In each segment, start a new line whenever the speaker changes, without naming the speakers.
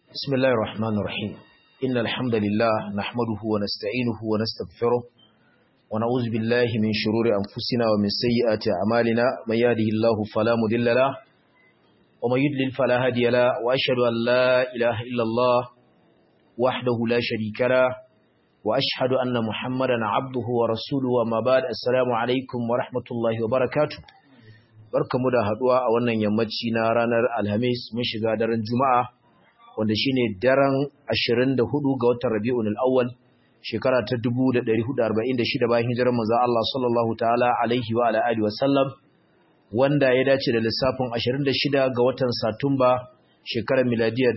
بسم الله الرحمن الرحيم إن الحمد لله نحمده ونستعينه ونستغفره ونعوذ بالله من شرور أنفسنا ومن سيئات أعمالنا من يهده الله فلا مضل له ومن يضلل فلا هادي له وأشهد أن لا إله إلا الله وحده لا شريك له وأشهد أن محمدا عبده ورسوله وما بعد السلام عليكم ورحمة الله وبركاته barkamu da haduwa a wannan yammaci na ranar Alhamis mun shiga daren Juma'a wanda shine daren 24 ga watan Rabiul Awwal shekara ta 1446 bayan hijirar manzo Allah sallallahu ta'ala alaihi wa ala alihi wasallam wanda ya dace da lissafin 26 ga watan Satumba shekarar miladiya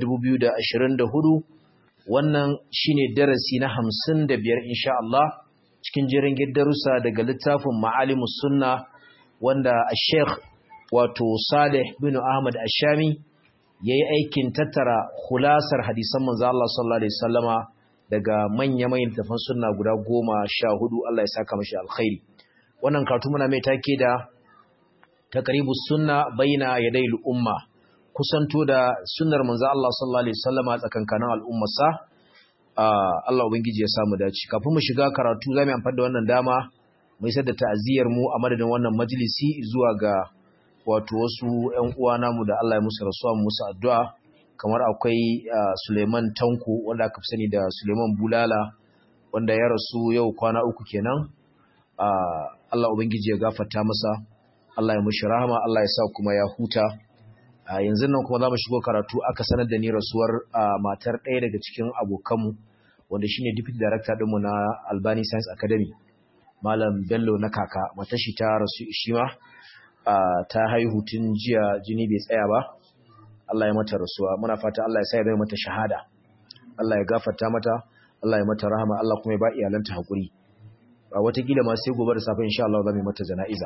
2024 wannan shine darasi na 55 insha Allah cikin jerin darussa daga littafin Ma'alimus Sunna wanda Sheikh wato Salih bin Ahmad Ashami yayi aikin tattara khulasar hadisan manzo Allah sallallahu alaihi wasallama daga manya-manyan tafan sunna guda 14 Allah ya saka mashi alkhairi wannan karatu muna mai take da taqribus sunna baina yaday umma kusanto da sunnar manzo Allah sallallahu alaihi wasallama tsakankanin al'ummarsa Allah ubangiji ya samu dace kafin mu shiga karatu zamu amfani da wannan dama mu isar da ta'aziyar mu a madadin wannan majalisi zuwa ga wato wasu ƴan uwa namu da Allah ya musu rasuwa musu addu'a kamar akwai Suleiman Tanko wanda aka fi sani da Suleiman Bulala wanda ya rasu yau kwana uku kenan Allah ubangiji ya gafarta masa Allah ya mushi rahama Allah ya sa kuma ya huta yanzu nan kuma za mu shigo karatu aka sanar da ni rasuwar matar ɗaya daga cikin abokanmu wanda shine deputy director ɗinmu na Albani Science Academy Malam Bello na kaka matashi ta rasu ishima ta haihu tun jiya jini bai tsaya ba Allah ya mata rasuwa muna fata Allah ya sa ya bai mata shahada Allah ya gafarta mata Allah ya mata rahama Allah kuma ya ba iyalanta hakuri a watakila ma sai gobe da safe insha Allah za mu mata jana'iza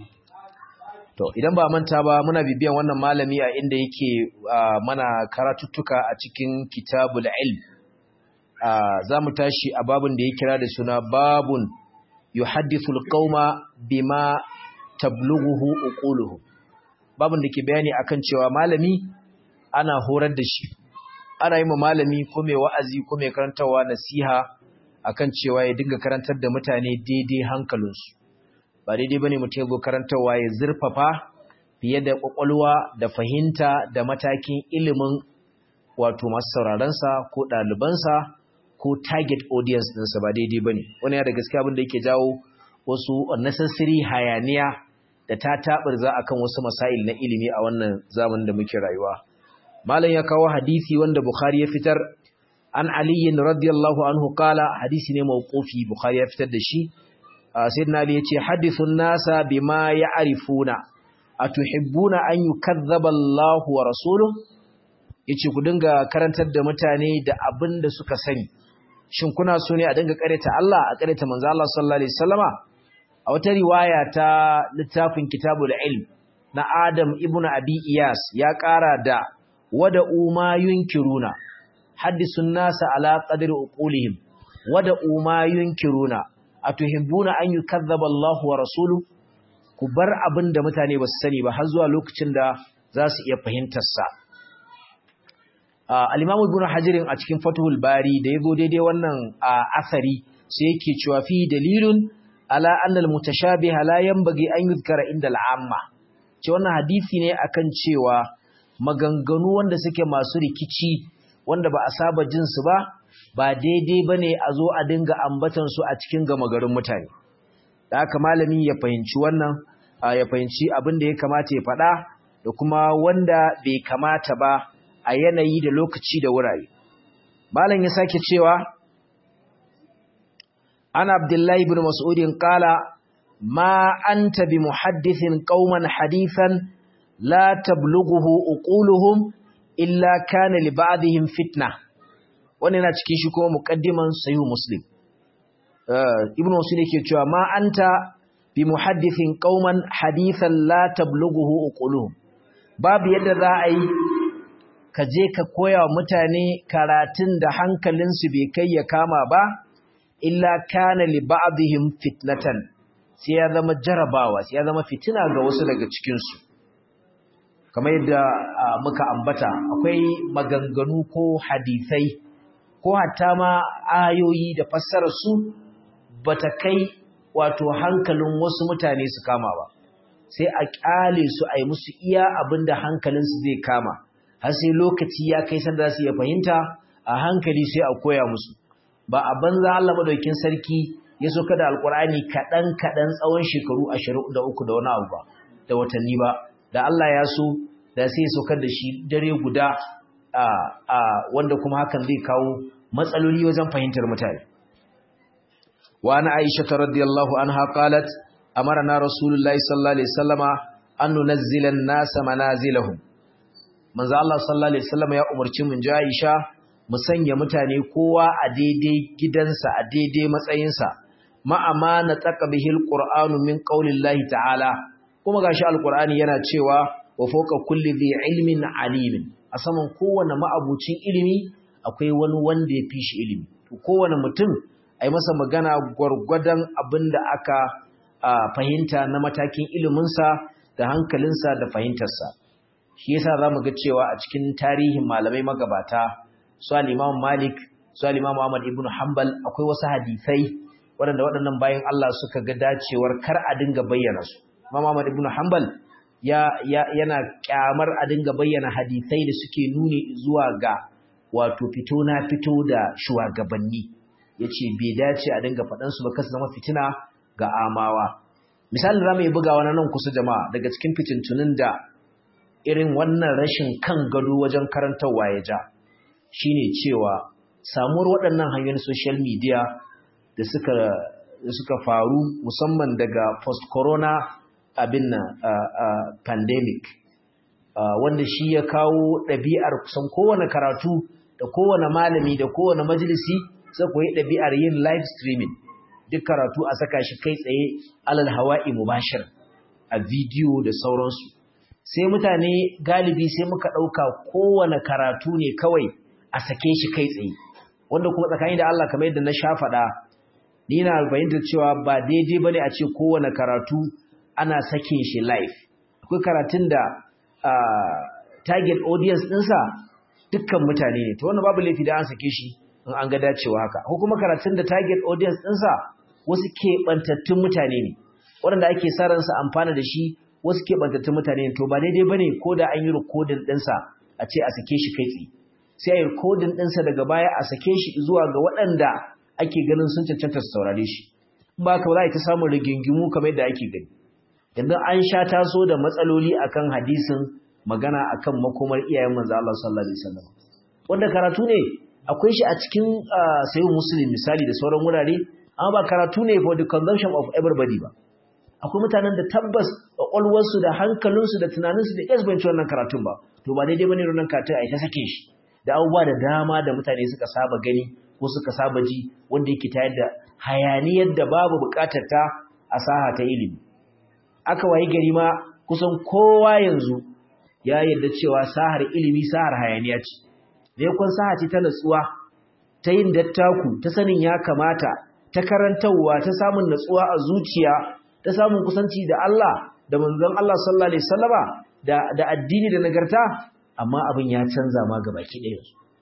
to idan ba manta ba muna bibiyan wannan malami a inda yake mana karatuttuka a cikin kitabul ilm za mu tashi a babun da ya kira da suna babun yuhaddithu alqauma bima tablughuhu uquluhu babun da ke bayani akan cewa malami ana horar da shi ana yi ma malami ko mai wa'azi ko mai karantawa nasiha akan cewa ya dinga karantar da mutane daidai hankalinsu ba daidai bane mutum ya zo karantawa ya zurfafa fiye da kwakwalwa da fahimta da matakin ilimin wato masu sauraronsa ko ɗalibansa ko target audience ɗinsa ba daidai ba ne wani ya da gaskiya abin da yake jawo wasu unnecessary hayaniya da ta taɓar za a kan wasu masail na ilimi a wannan zamanin da muke rayuwa malam ya kawo hadisi wanda bukhari ya fitar an aliyin radiyallahu anhu kala hadisi ne mawqufi bukhari ya fitar da shi sayyidina ali yace hadithun nasa bima ya'rifuna atuhibbuna an yukazzaba Allahu wa rasuluhu yace ku dinga karantar da mutane da abin da suka sani shin kuna so ne a dinga kareta Allah a kareta manzo Allah sallallahu alaihi wasallama a wata riwaya ta littafin kitabul ilm na Adam ibn Abi Iyas ya ƙara da wada uma yunkiruna haddisun nasa ala qadri uqulihim wada uma yunkiruna atuhibbuna an yukazzaba Allah wa rasuluhu ku bar abin da mutane ba su sani ba har zuwa lokacin da za su iya fahimtar sa al-Imam Ibn Hajar a cikin Fathul Bari da yago daidai wannan asari sai yake cewa fi dalilun ala anna al-mutashabih la yanbaghi an yuzkara inda al-amma ce wannan hadisi ne akan cewa maganganu wanda suke masu rikici wanda ba a saba jin su ba ba daidai bane a zo a dinga ambatan su a cikin gama garin mutane da haka malami ya fahimci wannan ya fahimci abin da ya kamata ya faɗa da kuma wanda bai kamata ba a yanayi da lokaci da wurare. Malam ya sake cewa, Ana Abdullahi bin Mas'udin ƙala, Ma an tabi muhaddithin ƙauman hadithan la tablughuhu uquluhum illa kana li ba'dihim fitna. Wannan yana cikin shi kuma muqaddiman Sahih Muslim. Ibn Mas'ud yake cewa ma anta bi muhaddithin ƙauman hadithan la tablughuhu uquluhum. Babu yadda za a yi ka je ka koya wa mutane karatun da hankalinsu bai kai ya kama ba, illa kana li ba'dihim fitnatan sai ya zama jarabawa sai ya zama fitina ga wasu daga cikinsu. kamar yadda muka ambata akwai maganganu ko hadisai ko hatta ma ayoyi da fassarar su bata kai wato hankalin wasu mutane su kama ba sai a kyale su a yi musu iya abinda hankalinsu zai kama har sai lokaci ya kai sanda su iya fahimta a hankali sai a koya musu ba a banza Allah madaukin sarki ya soka da alkur'ani kaɗan kaɗan tsawon shekaru ashirin da uku da wani abu ba da watanni ba da Allah ya so da sai ya saukar da shi dare guda a wanda kuma hakan zai kawo matsaloli wajen fahimtar mutane wa ana aisha radiyallahu anha qalat amarna rasulullahi sallallahu alaihi wasallama an nunazzila an-nasa manazilahum manzo Allah sallallahu alaihi wasallama ya umarci mun ji Aisha mu sanya mutane kowa a daidai gidansa a daidai matsayinsa ma'ama na tsaka bihil qur'anu min qaulillahi ta'ala kuma gashi alqur'ani yana cewa wa fawqa kulli dhi ilmin alimin a saman kowane ma'abucin ilimi akwai wani wanda ya fi shi ilimi to kowane mutum ai masa magana gwargwadon abinda aka fahimta na matakin iliminsa da hankalinsa da fahimtarsa shi yasa zamu ga cewa a cikin tarihin malamai magabata su al-Imam Malik su al-Imam Ahmad ibn Hanbal akwai wasu hadisai waɗanda waɗannan bayan Allah suka ga dacewar kar a dinga bayyana su Imam Ahmad ibn Hanbal ya, ya yana kyamar a dinga bayyana hadisai da suke nuni zuwa ga wato fito na fito da shugabanni yace bai dace a dinga faɗan su ba kasu zama fitina ga amawa misalin zamu yi bugawa na nan kusa jama'a daga cikin fitintunin da irin wannan rashin kan gado wajen karantarwa ya ja shine cewa samuwar waɗannan hanyoyin social media da suka da suka faru musamman daga post corona abin nan pandemic wanda shi ya kawo ɗabi'ar kusan kowane karatu da kowane malami da kowane majalisi sai koyi ɗabi'ar yin live streaming duk karatu a saka shi kai tsaye alal hawa'i mubashir a bidiyo da sauransu sai mutane galibi sai muka ɗauka kowane karatu ne kawai a sake shi kai tsaye wanda kuma tsakani da Allah kamar yadda na sha faɗa ni na fahimtar cewa ba daidai bane a ce kowane karatu ana sakin shi live akwai karatun da target audience ɗinsa dukkan mutane ne to wannan babu laifi da an sake shi in an ga dacewa haka ko kuma karatun da target audience ɗinsa wasu keɓantattun mutane ne waɗanda ake sa ransa amfana da shi wasu keɓantattun mutane ne to ba daidai bane ko da an yi rikodin ɗinsa a ce a sake shi kai tsaye sai a yi rikodin ɗinsa daga baya a sake shi zuwa ga waɗanda ake ganin sun cancanta su saurare shi ba ka za a ta samun rigingimu kamar yadda ake gani yanzu an sha taso da matsaloli akan hadisin magana akan makomar iyayen manzo Allah sallallahu alaihi wasallam wanda karatu ne akwai shi a cikin sayyid muslim misali da sauran wurare amma ba karatu ne for the consumption of everybody ba akwai mutanen da tabbas kwakwalwarsu da hankalinsu da tunaninsu da yes banci wannan karatun ba to ba daidai bane wannan karatun a ita sake shi da abubuwa da dama da mutane suka saba gani ko suka saba ji wanda yake tayar da hayaniyar da babu bukatar ta a saha ta ilimi aka wayi gari ma kusan kowa yanzu ya yarda cewa sahar ilimi sahar hayaniya ce ne kun saha ce ta natsuwa ta yin dattaku ta sanin ya kamata ta karantarwa ta samun natsuwa a zuciya ta samun kusanci da Allah da manzon Allah sallallahu alaihi wasallama da da addini da nagarta amma abin ya canza ma ga baki ɗaya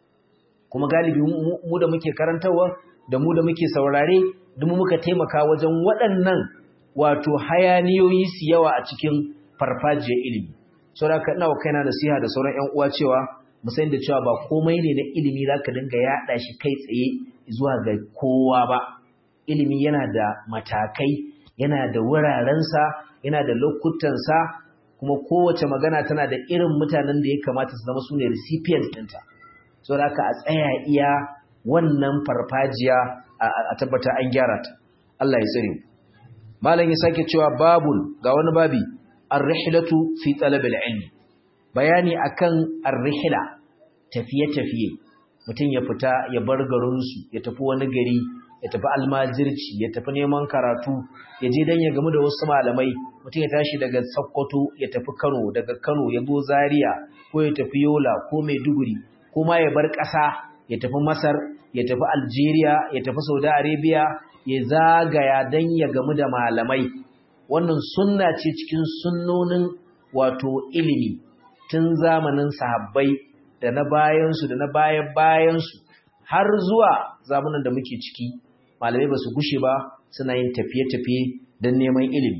kuma galibi mu da muke karantarwa da mu da muke saurare duk muka taimaka wajen waɗannan wato hayaniyoyi su yawa a cikin farfajiyar ilimi saboda ka ina wa kaina nasiha da sauran ƴan uwa cewa mu san da cewa ba komai ne na ilimi zaka dinga yaɗa shi kai tsaye zuwa ga kowa ba ilimi yana da matakai yana da wurarensa yana da lokutansa kuma kowace magana tana da irin mutanen da ya kamata su zama su ne recipients ɗinta so da a tsaya iya wannan farfajiya a tabbata an gyara ta Allah ya tsare malam ya sake cewa babul ga wani babi ar-rihlatu fi talab al-ilm bayani akan ar-rihla tafiye-tafiye mutum ya fita ya bar garinsu ya tafi wani gari ya tafi almajirci ya tafi neman karatu ya je dan ya gamu da wasu malamai mutum ya tashi daga Sokoto ya tafi Kano daga Kano ya zo Zaria ko ya tafi Yola ko Maiduguri ko ma ya bar ƙasa ya tafi Masar ya tafi Algeria ya tafi Saudi Arabia ya zagaya dan ya gamu da malamai wannan sunna ce cikin sunnonin wato ilimi tun zamanin sahabbai da na bayansu da na bayan bayansu har zuwa zamanin da muke ciki malamai ba su gushe ba suna yin tafiye-tafiye don neman ilimi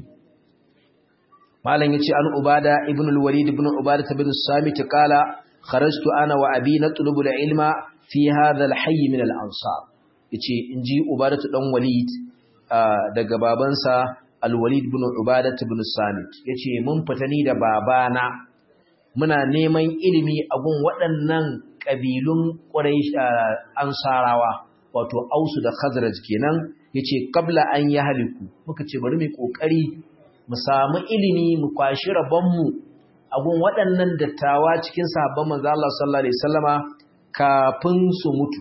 malam yace an ubada ibn al-walid ibn ubada ibn samit qala kharajtu ana wa abi natlubu al-ilma fi hadha al-hayy min al-ansar yace inji ubada dan walid daga babansa al-walid ibn ubada ibn samit yace mun fita ni da babana muna neman ilimi a gun waɗannan kabilun quraish ansarawa wato ausu da khazraj kenan yace qabla an yahliku muka ce bari mu kokari mu samu ilimi mu kwashi rabonmu a gun waɗannan dattawa cikin sahabban manzo Allah sallallahu alaihi wasallama kafin su mutu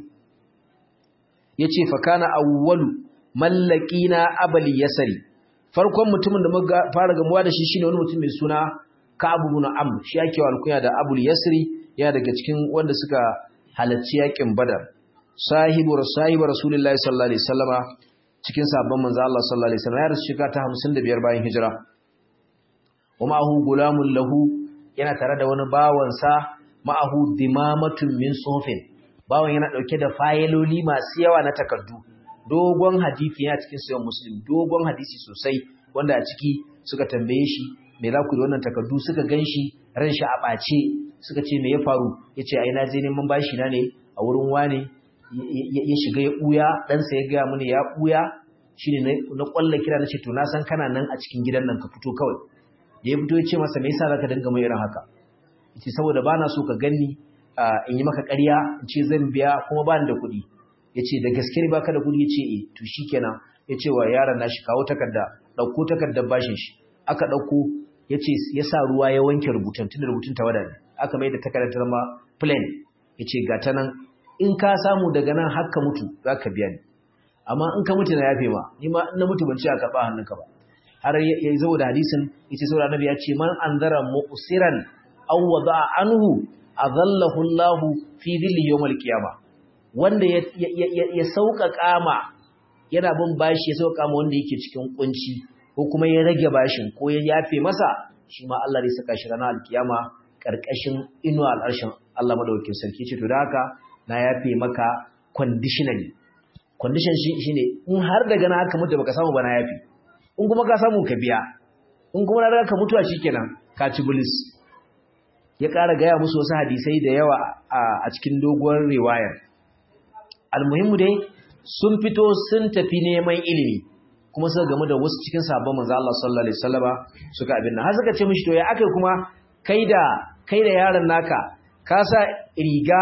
yace fa kana awwalu mallakina abal yasari farkon mutumin da muka fara gamuwa da shi shine wani mutum mai suna Ka'ab ibn Amr shi yake wa alkunya da Abul Yasri ya daga cikin wanda suka halarci yakin Badar sahibu sahibu Rasulullahi sallallahu alaihi wasallama cikin sabon manzo Allah sallallahu alaihi wasallam ya rasu shekara ta 55 bayan hijira kuma hu gulamun lahu yana tare da wani bawan sa ma'ahu dimamatun min sufin bawan yana dauke da fayiloli masu yawa na takardu dogon hadisi yana cikin sayan muslim dogon hadisi sosai wanda a ciki suka tambaye shi me za ku yi wannan takardu suka ganshi ran shi a ɓace suka ce me ya faru yace ai na je neman bashi na ne a wurin wane ya shiga ya ɓuya ɗansa ya gaya mini ya ɓuya shi ne na ƙwallon kira na ce to na san kana nan a cikin gidan nan ka fito kawai da ya fito ya ce masa me yasa za ka dinga mai irin haka ce saboda ba na so ka ganni in yi maka ƙarya in ce zan biya kuma ba ni da kuɗi ya ce da gaske ne baka da kuɗi ya ce e to shi kenan ya ce wa yaron nashi kawo takarda ɗauko takardar bashin shi aka ɗauko ya ce ya sa ruwa ya wanke rubutun tun da rubutun tawada ne aka mai da takardar ta zama plain ya ce ga ta nan in ka samu daga nan haka mutu za ka biya ni amma in ka mutu na yafe ma ni ma in na mutu ban ce a karɓa hannunka ba har ya zo da hadisin yace saboda annabi ya ce man anzara mu'siran aw wada anhu adallahu Allah fi dhilli yawm al-qiyama wanda ya ya sauƙaƙa ma yana bin bashi ya sauƙaƙa ma wanda yake cikin kunci ko kuma ya rage bashin ko ya yafe masa shi ma Allah zai saka shi ranar al-qiyama karkashin inuwa al-arshin Allah madaukakin sarki ce to da haka na yafe maka conditionally condition shi shine in har daga na haka mutu baka samu ba na yafe in kuma ka samu ka biya in kuma na daga ka mutuwa shikenan ka ci bulis ya ƙara gaya musu wasu hadisai da yawa a cikin doguwar riwayar almuhimmu dai sun fito sun tafi neman ilimi kuma suka gamu da wasu cikin sabon manzo Allah sallallahu alaihi wasallama suka abin nan har suka ce mishi to ya akai kuma kai da kai da yaron naka ka sa riga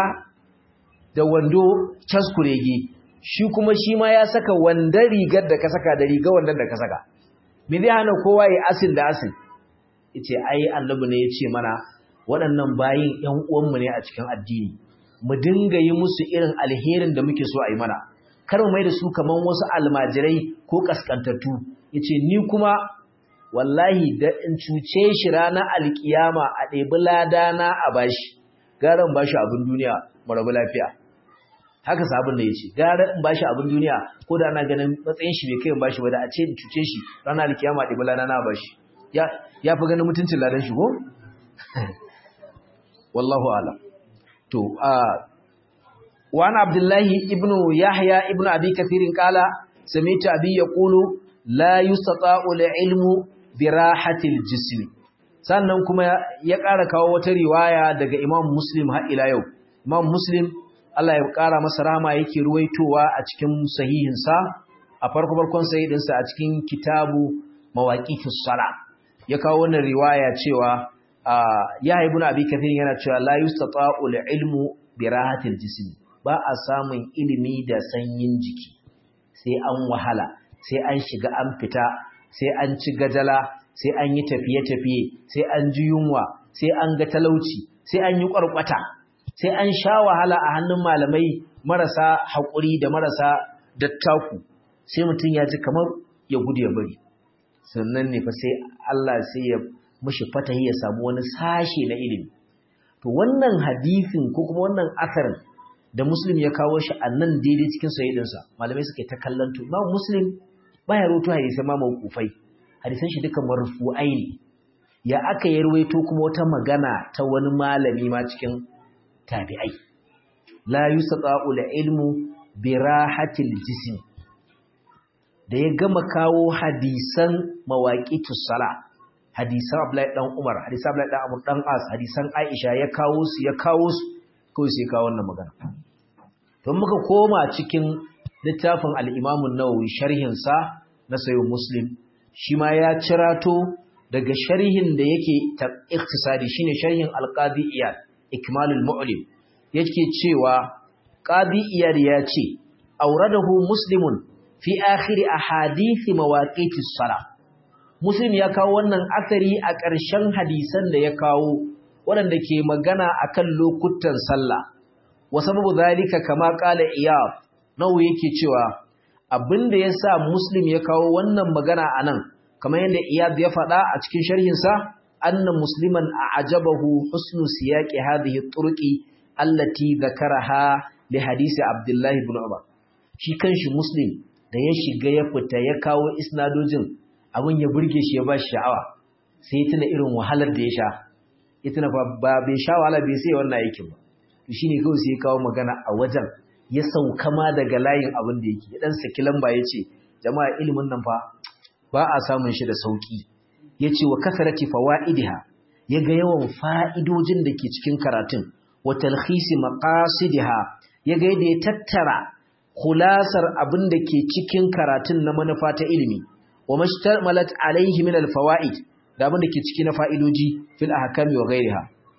da wando caskurege shi kuma shi ma ya saka wanda rigar da ka saka da riga wanda da ka saka me zai hana kowa ya asin da asin yace ai annabi ne yace mana waɗannan bayin ƴan uwanmu ne a cikin addini mu dinga yi musu irin alherin da muke so a yi mana kar mu mai da su kaman wasu almajirai ko kaskantattu yace ni kuma wallahi da in cuce shi ranar alkiyama a ɗebi ladana a bashi garan bashi abin duniya mu rabu lafiya haka sabon da ya ce gara in bashi abin duniya ko da ana ganin matsayin shi bai kai in bashi ba da a ce in cuce shi ranar alkiyama ɗebi ladana a bashi ya fi ganin mutuncin ladan shi ko wallahu alam to wa ana abdullahi ibnu yahya ibnu abi kathirin qala sami'tu abi yaqulu la yustata'u al-ilmu bi rahatil jism sannan kuma ya ƙara kawo wata riwaya daga imam muslim har ila yau imam muslim Allah ya ƙara masa rahama yake ruwaitowa a cikin sahihinsa a farko farkon sahihinsa a cikin kitabu mawaqitus sala ya kawo wannan riwaya cewa ya haibu na abi kathir yana cewa la yustata'u ilmu bi rahatil jism ba a samun ilimi da sanyin jiki sai an wahala sai an shiga an fita sai an ci gajala sai an yi tafiye-tafiye sai an ji yunwa sai an ga talauci sai an yi ƙwarƙwata sai an sha wahala a hannun malamai marasa haƙuri da marasa dattaku sai mutum ya ji kamar ya gudu ya bari sannan ne fa sai Allah sai ya mushi fatahi ya samu wani sashe na ilimi to wannan hadisin ko kuma wannan asarin da muslim ya kawo shi a nan daidai cikin sayyidinsa malamai suka yi ta kallon to imam muslim baya roto hadisai ma mawqufai hadisan shi duka marfu'ai ne ya aka yi ruwaito kuma wata magana ta wani malami ma cikin tabi'ai la yusaqa'u ilmu bi rahatil jism da ya gama kawo hadisan mawaqitus sala hadisan Abdullahi dan Umar hadisan Abdullahi dan Amr dan As hadisan Aisha ya kawo su ya kawo su kawai sai kawo wannan magana don muka koma cikin littafin al-Imam an-Nawawi sharhin sa na sayo Muslim shi ma ya cirato daga sharhin da yake ikhtisari shine sharhin al-Qadi Iyad Ikmalul Mu'lim yake cewa Qadi Iyad ya ce auradahu Muslimun fi akhir ahadith mawaqitis salah Muslim ya kawo wannan asari a ƙarshen hadisan da ya kawo waɗanda ke magana akan lokutan sallah wa sababu zalika kama qala iyab nawu yake cewa abinda yasa Muslim ya kawo wannan magana anan kamar yadda iyab ya faɗa a cikin sharhin sa anna musliman a'jabahu husnu siyaqi hadhihi turqi allati dhakaraha li hadisi Abdullah ibn Umar shi kanshi Muslim da ya shiga ya fita ya kawo isnadojin abin ya burge shi ya ba shi sha'awa sai ya tuna irin wahalar da ya sha ya tuna ba bai sha wahala bai sai wannan aikin ba to shine kawai sai ya kawo magana a wajen ya sauka ma daga layin abin da yake ya dan saki lamba ya ce jama'a ilimin nan fa ba a samun shi da sauki ya ce wa kasarati fawaidiha ya ga yawan fa'idojin da ke cikin karatun wa talhisi maqasidiha ya ga yadda ya tattara khulasar abin da ke cikin karatun na manufa ta ilimi wa mashtamalat alaihi min alfawaid da abin da ke ciki na fa'idoji fil ahkami wa ghairiha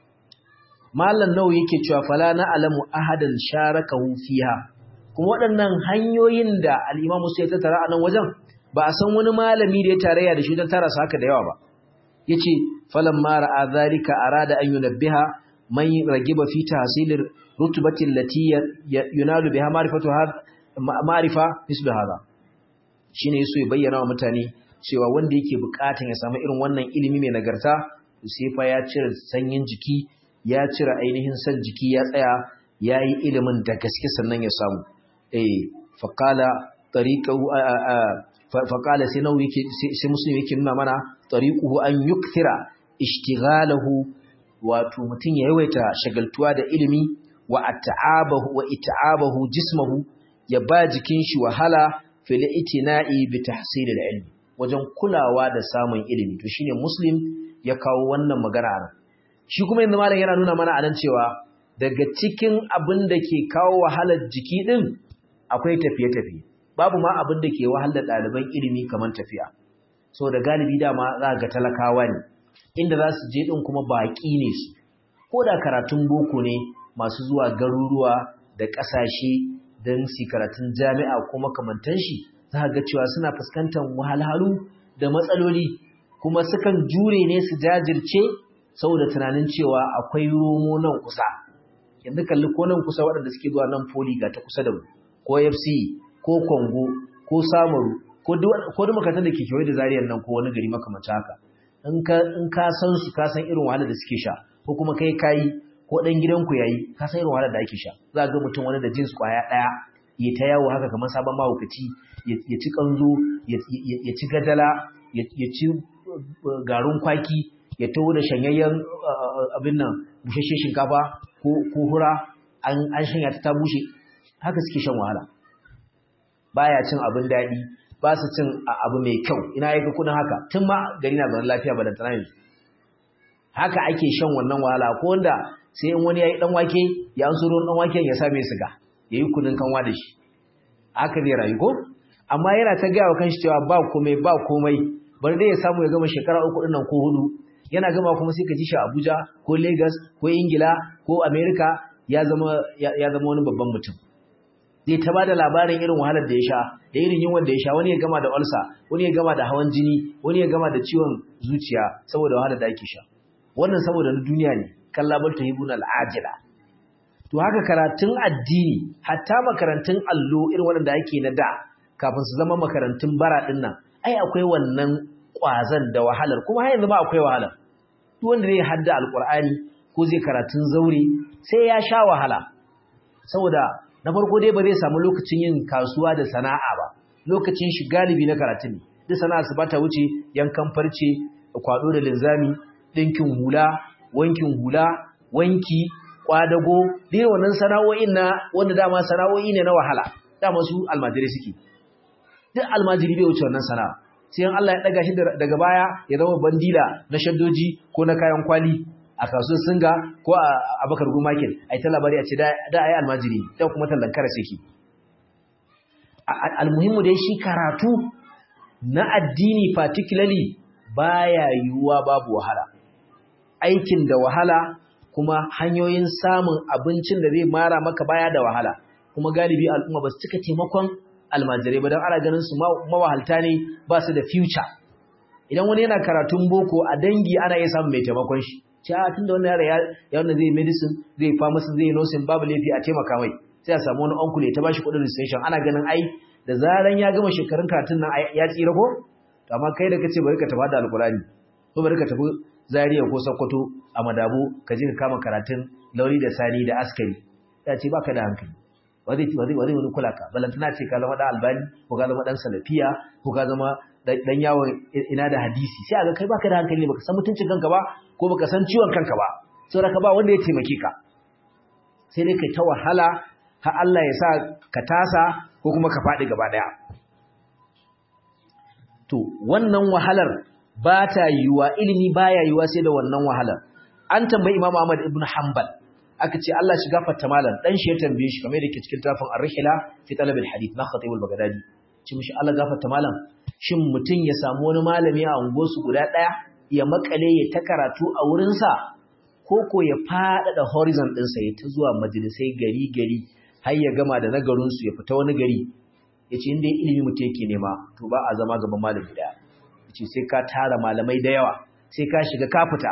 mallan nawa yake cewa fala na alamu ahadan sharakahu fiha kuma waɗannan hanyoyin da al-imam Musa ya tattara a nan wajen ba a san wani malami da ya tarayya da shi don tara su haka da yawa ba yace falan ma ra'a zalika arada an yunabbiha man ragiba fi tahsilir rutbatin lati yunalu biha ma'rifatu ma'rifa mislu hadha shine yaso ya bayyana wa mutane cewa wanda yake bukatan ya samu irin wannan ilimi mai nagarta sai fa ya cire sanyin jiki ya cire ainihin san jiki ya tsaya yayi ilimin da gaske sannan ya samu eh faqala tariqahu faqala sai nawu yake sai muslim yake nuna mana tariquhu an yukthira ishtighalahu wato mutun ya yawaita shagaltuwa da ilimi wa at'abahu wa it'abahu jismahu ya ba jikin shi wahala fil itina'i bi tahsil al-ilm wajen kulawa da samun ilimi to shine muslim ya kawo wannan magana a shi kuma yanzu malam yana nuna mana anan cewa daga cikin abin da ke kawo wahalar jiki din akwai tafiye-tafiye babu ma abin da ke wahalar ɗaliban ilimi kamar tafiya so da galibi dama za ga talakawa ne inda za su je din kuma baƙi ne su ko da karatun boko ne masu zuwa garuruwa da ƙasashe don su karatun jami'a ko makamantan shi za ga cewa suna fuskantar wahalhalu da matsaloli kuma sukan jure ne su jajirce saboda tunanin cewa akwai romo nan kusa yanzu kalli ko nan kusa waɗanda suke zuwa nan poli ga ta kusa da mu ko fc ko kongo ko samaru ko duk makarantar da ke kewaye da zariyar nan ko wani gari makamanta haka in ka san su ka san irin wahalar da suke sha ko kuma kai kayi ko ɗan gidanku ya yi ka san irin wahalar da ake sha za ga mutum wani da jins kwaya ɗaya ya ta yawo haka kamar sabon mahaukaci ya ci kanzo ya ci gadala ya ci garin kwaki ya taho da shanyayyen abin nan bushashe shinkafa ko hura an shanya ta ta bushe haka suke shan wahala baya cin abin daɗi ba su cin abu mai kyau ina yaka kudin haka tun ma gari na zaune lafiya balantana yanzu haka ake shan wannan wahala ko wanda sai in wani ya yi wake ya an ruwan ɗan waken ya sa mai siga ya yi kudin kanwa da shi haka zai rayu ko amma yana ta gaya wa kanshi cewa ba komai ba komai bari dai ya samu ya gama shekara uku ɗin nan ko hudu yana gama kuma sai ka ji shi Abuja ko Lagos ko Ingila ko America ya zama ya zama wani babban mutum zai ta bada labarin irin wahalar da ya sha da irin yunwan da ya sha wani ya gama da ulcer wani ya gama da hawan jini wani ya gama da ciwon zuciya saboda wahalar da ake sha wannan saboda na duniya ne kallabal tuhibun al'ajila to haka karatun addini hatta makarantun allo irin wanda ake na da kafin su zama makarantun bara din nan ai akwai wannan kwazan da wahalar kuma har yanzu ba akwai wahalar duk wanda zai hadda alqur'ani ko zai karatun zaure sai ya sha wahala saboda na farko dai ba zai samu lokacin yin kasuwa da sana'a ba lokacin shi galibi na karatun ne duk sana'a su bata wuce yankan farce kwado da linzami ɗinkin hula wankin hula wanki kwadago dai wannan sana'o'in na wanda dama sana'o'i ne na wahala dama su almajiri suke duk almajiri bai wuce wannan sana'a sai Allah ya daga shi daga baya ya zama bandila na shaddoji ko na kayan kwali a kasuwar singa ko a abakar go market ai ta labari a ce da ai almajiri da kuma tallan kara saki almuhimmu dai shi karatu na addini particularly baya yiwuwa babu wahala aikin da wahala kuma hanyoyin samun abincin da zai mara maka baya da wahala kuma galibi al'umma ba su cika taimakon almajirai ba don ana ganin su mawahalta ne ba su da future idan wani yana karatun boko a dangi ana iya samun mai taimakon shi ce a tunda wannan yara ya wanda zai medicine zai pharmacy zai nursing babu laifi a taimaka mai sai a samu wani uncle ya ta bashi kuɗin registration ana ganin ai da zaran ya gama shekarun karatun nan ya tsira ko to amma kai da kace bari ka tafi da alkurani ko bari ka tafi Zaria ko Sokoto a Madabo ka je ka kama karatun Lauri da Sani da Askari ya ce baka da hankali wazai wazai wazai wani kula ka balantana ce ka zama da albani ko ka zama dan salafiya ko ka zama dan yawon ina da hadisi sai aga kai baka da hankali ne baka san mutuncin kanka ba ko baka san ciwon kanka ba saboda ka ba wanda ya taimake ka sai dai kai ta wahala har Allah ya sa ka tasa ko kuma ka faɗi gaba daya to wannan wahalar ba ta yiwuwa ilimi baya yiwuwa sai da wannan wahalar an tambayi Imam Ahmad ibn Hanbal aka ce Allah shi gafarta malam dan shi ya tambaye shi kamar yake cikin tafin Ar-Rihla fi talab al-hadith na Khatib al-Baghdadi ce mishi Allah gafarta malam shin mutun ya samu wani malami a unguwarsu guda daya ya makale ya ta karatu a wurin sa ko ko ya fada horizon din sa ya ta zuwa majalisai gari gari har ya gama da nagarin su ya fita wani gari yace inda ilimi mutum yake nema to ba a zama gaban malami daya yace sai ka tara malamai da yawa sai ka shiga ka fita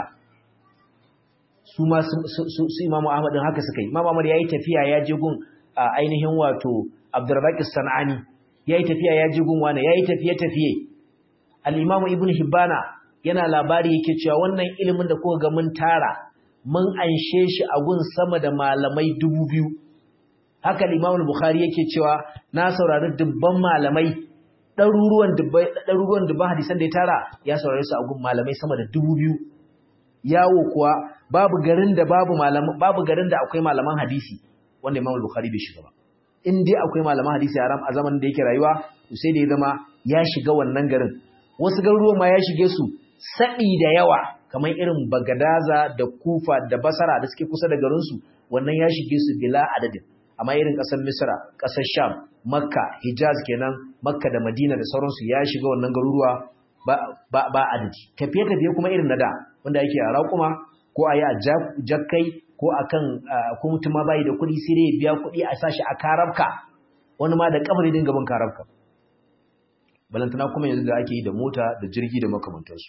su ma su imamu ahmad haka suka yi imamu ahmad yayi tafiya ya je gun ainihin wato abdurrazzaq sanani yayi tafiya ya je gun wani yayi tafiye tafiye al-imamu ibn hibbana yana labari yake cewa wannan ilimin da kuka ga mun tara mun anshe shi a gun sama da malamai dubu biyu haka al-imamu bukhari yake cewa na saurari dubban malamai ɗaruruwan dubban ɗaruruwan dubban hadisan da ya tara ya saurare su a gun malamai sama da dubu biyu yawo kuwa babu garin da babu malaman babu garin da akwai malaman hadisi wanda Imam Bukhari bai shiga ba in dai akwai malaman hadisi a a zaman da yake rayuwa to sai da ya zama ya shiga wannan garin wasu garuruwan ma ya shige su saɗi da yawa kamar irin Bagadaza da Kufa da Basra da suke kusa da garin su wannan ya shige su bila adadin amma irin ƙasar Misra ƙasar Sham Makka Hijaz kenan Makka da Madina da sauransu ya shiga wannan garuruwa ba ba, ba adadi tafiye tafiye kuma irin na da wanda yake a raƙuma ko a yi a jakkai ko a kan ko mutum ma bayi da kuɗi sai dai biya kuɗi a sashi a karabka wani ma da kamar dinga bin karabka balantana kuma yanzu da ake yi da mota da jirgi da makamantarsu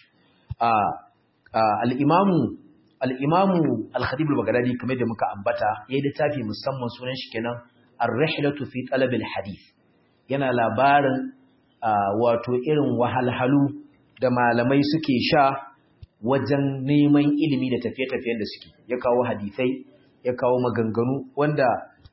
al'imamu al'imamu al-khatib al-baghdadi kamar da muka ambata yayi littafi musamman sunan shi kenan ar-rihlatu fi talab al-hadith yana labarin wato irin wahalhalu da malamai suke sha wajen neman ilimi da tafiye-tafiyen da suke ya kawo hadisai ya kawo maganganu wanda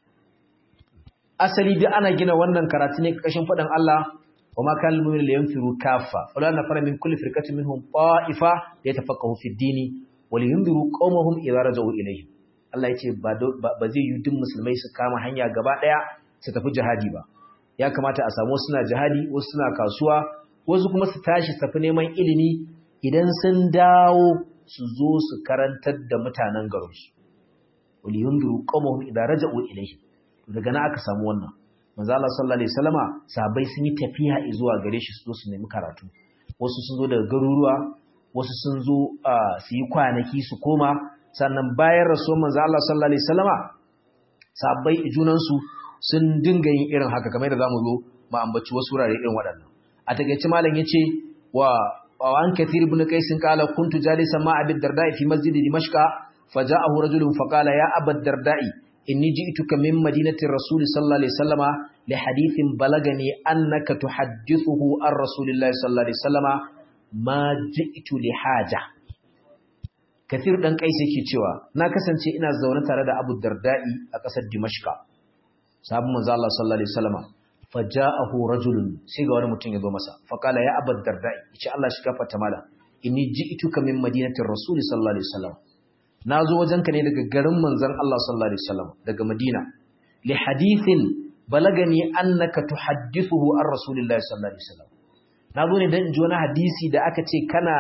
asali duk ana gina wannan karatu ne kashin faɗin Allah wa ma kan lumin da yanfiru kafa wala na fara min kulli firkatin minhum ta'ifa yatafaqahu fi dini wa liyundiru qaumahum idza raja'u ilayhim Allah yace ba ba zai yi duk musulmai su kama hanya gaba daya su tafi jihadi ba ya kamata a samu suna jihadi wasu suna kasuwa wasu kuma su tashi tafi neman ilimi idan sun dawo su zo su karantar da mutanen garinsu wali yundiru qawmuhum idza raja'u ilayhi daga nan aka samu wannan manzo Allah sallallahu alaihi wasallama sahabbai sun yi tafiya zuwa gare shi su zo su nemi karatu wasu sun zo daga garuruwa wasu sun zo su yi kwanaki su koma sannan bayan rasuwar manzo Allah sallallahu alaihi wasallama sahabbai junan su sun dinga yin irin haka kamar da zamu zo mu ambaci wasu wurare irin waɗannan a takeice malam yace wa وعن كثير بن قيس قال كنت جالسا مع ابي الدرداء في مسجد دمشق فجاءه رجل فقال يا ابا الدرداء اني جئتك من مدينه الرسول صلى الله عليه وسلم لحديث بلغني انك تحدثه عن رسول الله صلى الله عليه وسلم ما جئت لحاجه كثير dan قيس yake cewa na kasance ina zaune tare da Abu Darda'i a kasar Dimashq sahabban manzo Allah sallallahu alaihi wasallam faja'ahu rajulun sai ga wani mutum ya zo masa faqala ya abad dardai yace Allah shi gafarta mala inni ji'tuka min madinatir rasul sallallahu alaihi wasallam nazo wajenka ne daga garin manzon Allah sallallahu alaihi wasallam daga Madina li hadithin balagani annaka tuhaddithuhu an rasulillahi sallallahu alaihi wasallam nazo ne dan ji wani hadisi da aka ce kana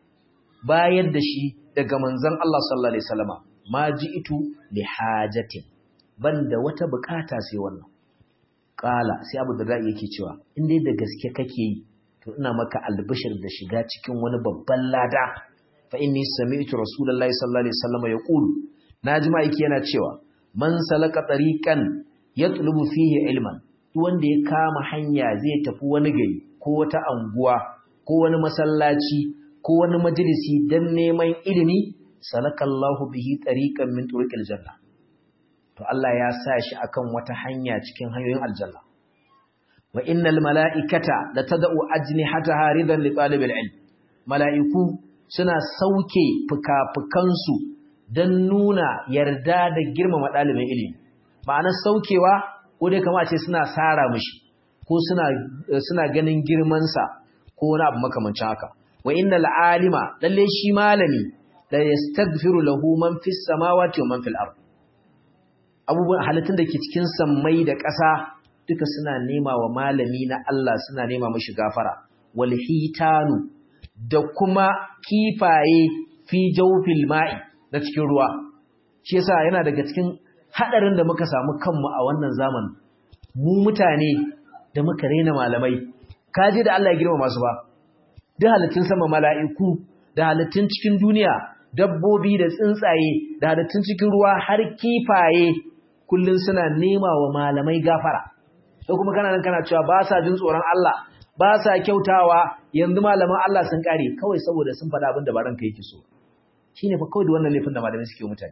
bayar da shi daga manzon Allah sallallahu alaihi wasallama ma ji'tu li hajatin banda wata bukata sai wannan kala sai Abu Darda yake cewa in dai da gaske kake yi to ina maka albishir da shiga cikin wani babban lada fa inni sami'tu rasulullahi sallallahu alaihi wasallama yaqulu naji ma'aiki yana cewa man salaka tariqan yatlubu fihi ilman duk wanda ya kama hanya zai tafi wani gari ko wata anguwa ko wani masallaci ko wani majalisi dan neman ilimi salakallahu bihi tariqan min turuqil janna to Allah ya sa shi akan wata hanya cikin hanyoyin aljanna wa innal mala'ikata la tad'u ajnihataha ridan li talibil ilm mala'iku suna sauke fuka-fukansu dan nuna yarda da girmama dalibin ilimi ma'anar saukewa ko dai kamar ce suna sara mishi ko suna suna ganin girman sa ko wani abu makamancin haka wa innal alima lalle shi malami la yastaghfiru lahu man fis samawati wa man fil ard abubuwan halittun da ke cikin sammai da ƙasa duka suna nema wa malami na Allah suna nema mashi gafara wal hitanu da kuma kifaye fi jawfil ma'i na cikin ruwa shi yasa yana daga cikin hadarin da muka samu kanmu a wannan zamanin mu mutane da muka rena malamai kaje da Allah ya girma masu ba duk halittun sama mala'iku da halittun cikin duniya dabbobi da tsuntsaye da halittun cikin ruwa har kifaye kullun suna nema wa malamai gafara sai kuma kana nan kana cewa ba sa jin tsoron Allah ba sa kyautawa yanzu malaman Allah sun kare kawai saboda sun faɗa abin da ba ranka yake so shine fa kawai da wannan laifin da malamai suke mutane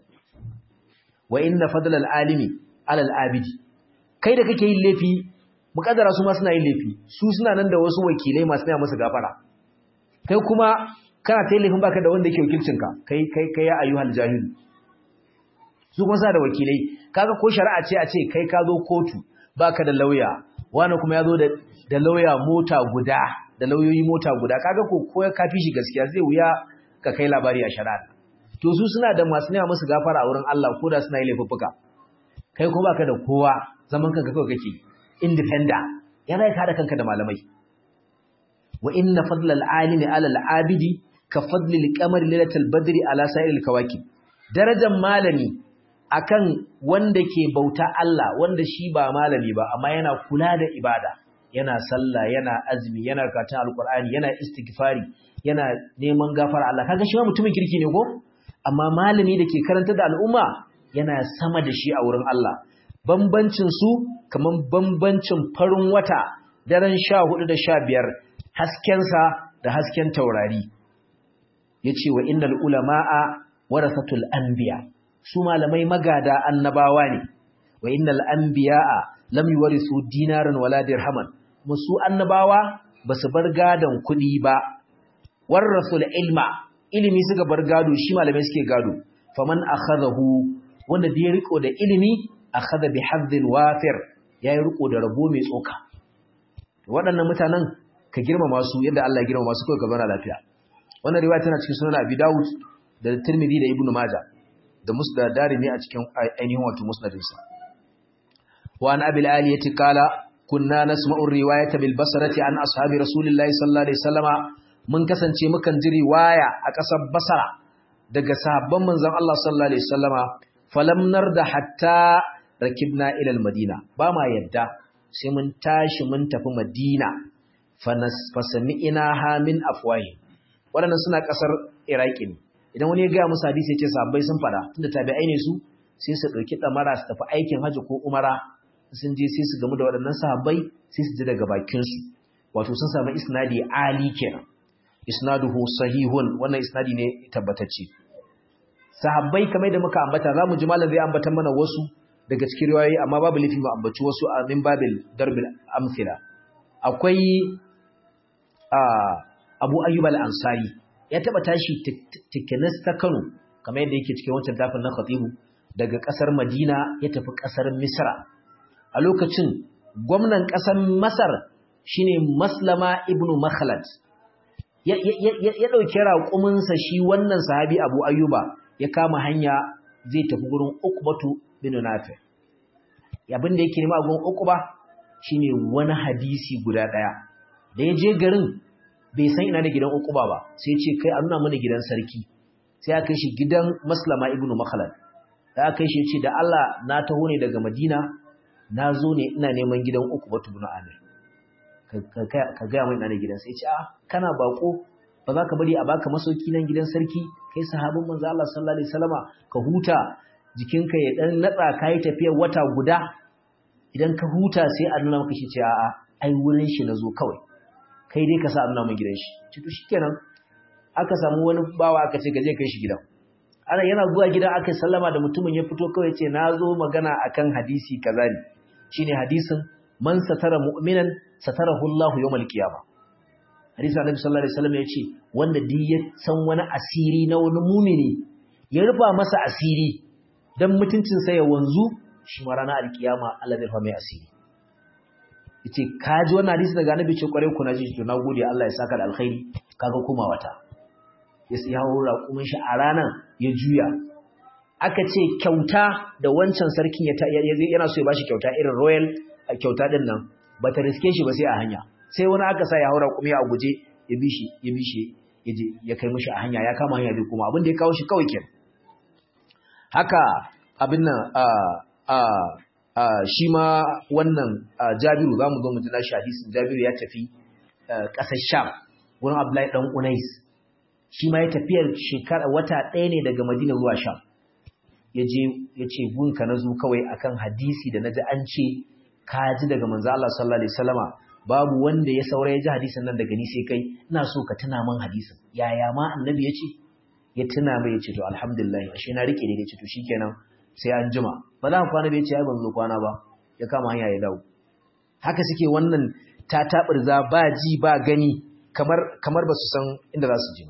wa inna fadlal alimi alal abidi kai da kake yin laifi mukaddara su ma suna yin laifi su suna nan da wasu wakilai masu nema musu gafara kai kuma kana ta laifin baka da wanda yake wakilcinka kai kai kai ya ayyuhal jahil su kuma sa da wakilai kaga ko shari'a ce a ce kai ka zo kotu baka da lauya wani kuma ya zo da da lauya mota guda da lauyoyi mota guda kaga ko ko ya kafi shi gaskiya zai wuya ka kai labari a shari'a to su suna da masu nema musu gafara a wurin Allah ko da suna yi laifuffuka kai ko baka da kowa zaman kanka kawai kake independent ya zai ka da kanka da malamai wa inna fadlal alimi ala al-abidi ka fadli al-qamar lailatul badri ala sa'il kawakib darajar malami akan wanda ke bauta Allah wanda shi ba malami ba amma yana kula da ibada yana sallah yana azumi yana karatun alqur'ani yana istighfari yana neman gafara Allah kaga shi ma mutumin kirki ne ko amma malami da ke karanta da al'umma yana sama da shi a wurin Allah bambancin su kaman bambancin farin wata daren 14 da 15 haskensa da hasken taurari yace wa innal ulamaa warasatul anbiya su malamai magada annabawa ne wa innal anbiyaa lam yuwarisu dinaran wala dirhaman musu annabawa basu bar gadon kudi ba warasul ilma ilimi suka bar gado shi malamai suke gado faman akhadahu wanda da ya riko da ilimi akhadha bi hadhin wafir yayi riko da rabo mai tsoka waɗannan mutanen ka girmama su yadda Allah ya girmama su kai ka zauna lafiya wannan riwaya tana cikin sunan Abi Dawud da Tirmidhi da Ibn Majah da Musnad Darimi a cikin ainihin wato musnadinsa wa an Abi al-Aliyati qala kunna nasma'u riwayata bil basrati an ashabi rasulillahi sallallahu alaihi wasallama mun kasance mukan ji riwaya a ƙasar Basra daga sahabban manzon Allah sallallahu alaihi wasallama falam narda hatta rakibna ila al-Madina ba ma yadda sai mun tashi mun tafi Madina fasami'ina ha min afwahi waɗannan suna ƙasar Iraki ne idan wani ya gaya musu hadisi ya ce sahabbai sun fada tunda tabi'ai ne su sai su ɗauki ɗamara su tafi aikin hajji ko umara sun je sai su gamu da waɗannan sahabbai sai su ji daga bakinsu wato sun samu isnadi ali kenan isnaduhu sahihun wannan isnadi ne tabbatacce sahabbai kamar da muka ambata zamu ji malam zai ambata mana wasu daga cikin riwayoyi amma babu lifi mu ambaci wasu a min babil darbil amsila akwai Abu Ayyub al-Ansari ya taba tashi tikinas ta Kano kamar yadda yake cikin wancan tafin na Khatibu daga kasar Madina ya tafi kasar Misra a lokacin gwamnan kasar Masar shine Maslama ibn Makhlad ya ɗauki raƙuminsa shi wannan sahabi abu ayyuba ya kama hanya zai tafi gurin ukubatu bin nafi abin da yake nema a gurin ukuba shine wani hadisi guda ɗaya da ya je garin bai san ina da gidan ukuba ba sai ce kai a nuna mana gidan sarki sai aka kai shi gidan maslama ibnu makhalad da aka kai shi ce da Allah na taho ne daga madina na zo ne ina neman gidan ukubatu bin amir ka gaya mai ina da gidan sai ce a kana bako ba za ka bari a baka masauki nan gidan sarki kai sahabin manzo Allah sallallahu alaihi wasallama ka huta jikinka ya dan natsa kai tafiyar wata guda idan ka huta sai a nuna maka shi ce a'a ai wurin shi nazo kawai kai dai ka sa a nuna min gidan shi ci to shikenan aka samu wani bawa aka ce gaje kai shi gidan ana yana zuwa gidan aka sallama da mutumin ya fito kawai ce nazo magana akan hadisi kaza ne shine hadisin man satara mu'minan satarahu Allahu yawmal qiyamah hadisi annabi sallallahu alaihi wasallam yace wanda duk ya san wani asiri na wani mumini ya rufa masa asiri dan mutuncin sa ya wanzu shi ma ranar alkiyama Allah zai fa mai asiri yace kaji wannan hadisi daga annabi ce kware ku naji to nagode Allah ya saka da alkhairi kaga kuma wata ya sai hawo raƙumin shi a ranar ya juya aka ce kyauta da wancan sarkin ya yana so ya bashi kyauta irin royal kyauta din nan bata riske shi ba sai a hanya sai wani aka sa ya haura kuma a guje ya bi shi ya bi shi ya kai mishi a hanya ya kama hanya zai kuma abin da ya kawo shi kawai kenan haka abin nan a a a shi ma wannan Jabiru zamu zo mu ji nashi hadisin Jabiru ya tafi ƙasar Sham wurin Abdullahi dan Unais shi ma ya tafiyar shekara wata ɗaya ne daga Madina zuwa Sham yaje yace gunka nazo kawai akan hadisi da naji an ce ka ji daga manzo Allah sallallahu alaihi wasallama babu wanda ya saura ya ji hadisin nan daga ni sai kai ina so ka tuna min hadisin yaya ma annabi ya ce ya tuna mai ya ce to alhamdulillah ashe na rike ne ya ce to shikenan sai an jima ba za ka kwana bai ce ai ban zo kwana ba ya kama hanya ya dawo haka suke wannan ta tabirza ba ji ba gani kamar kamar ba su san inda za su je ba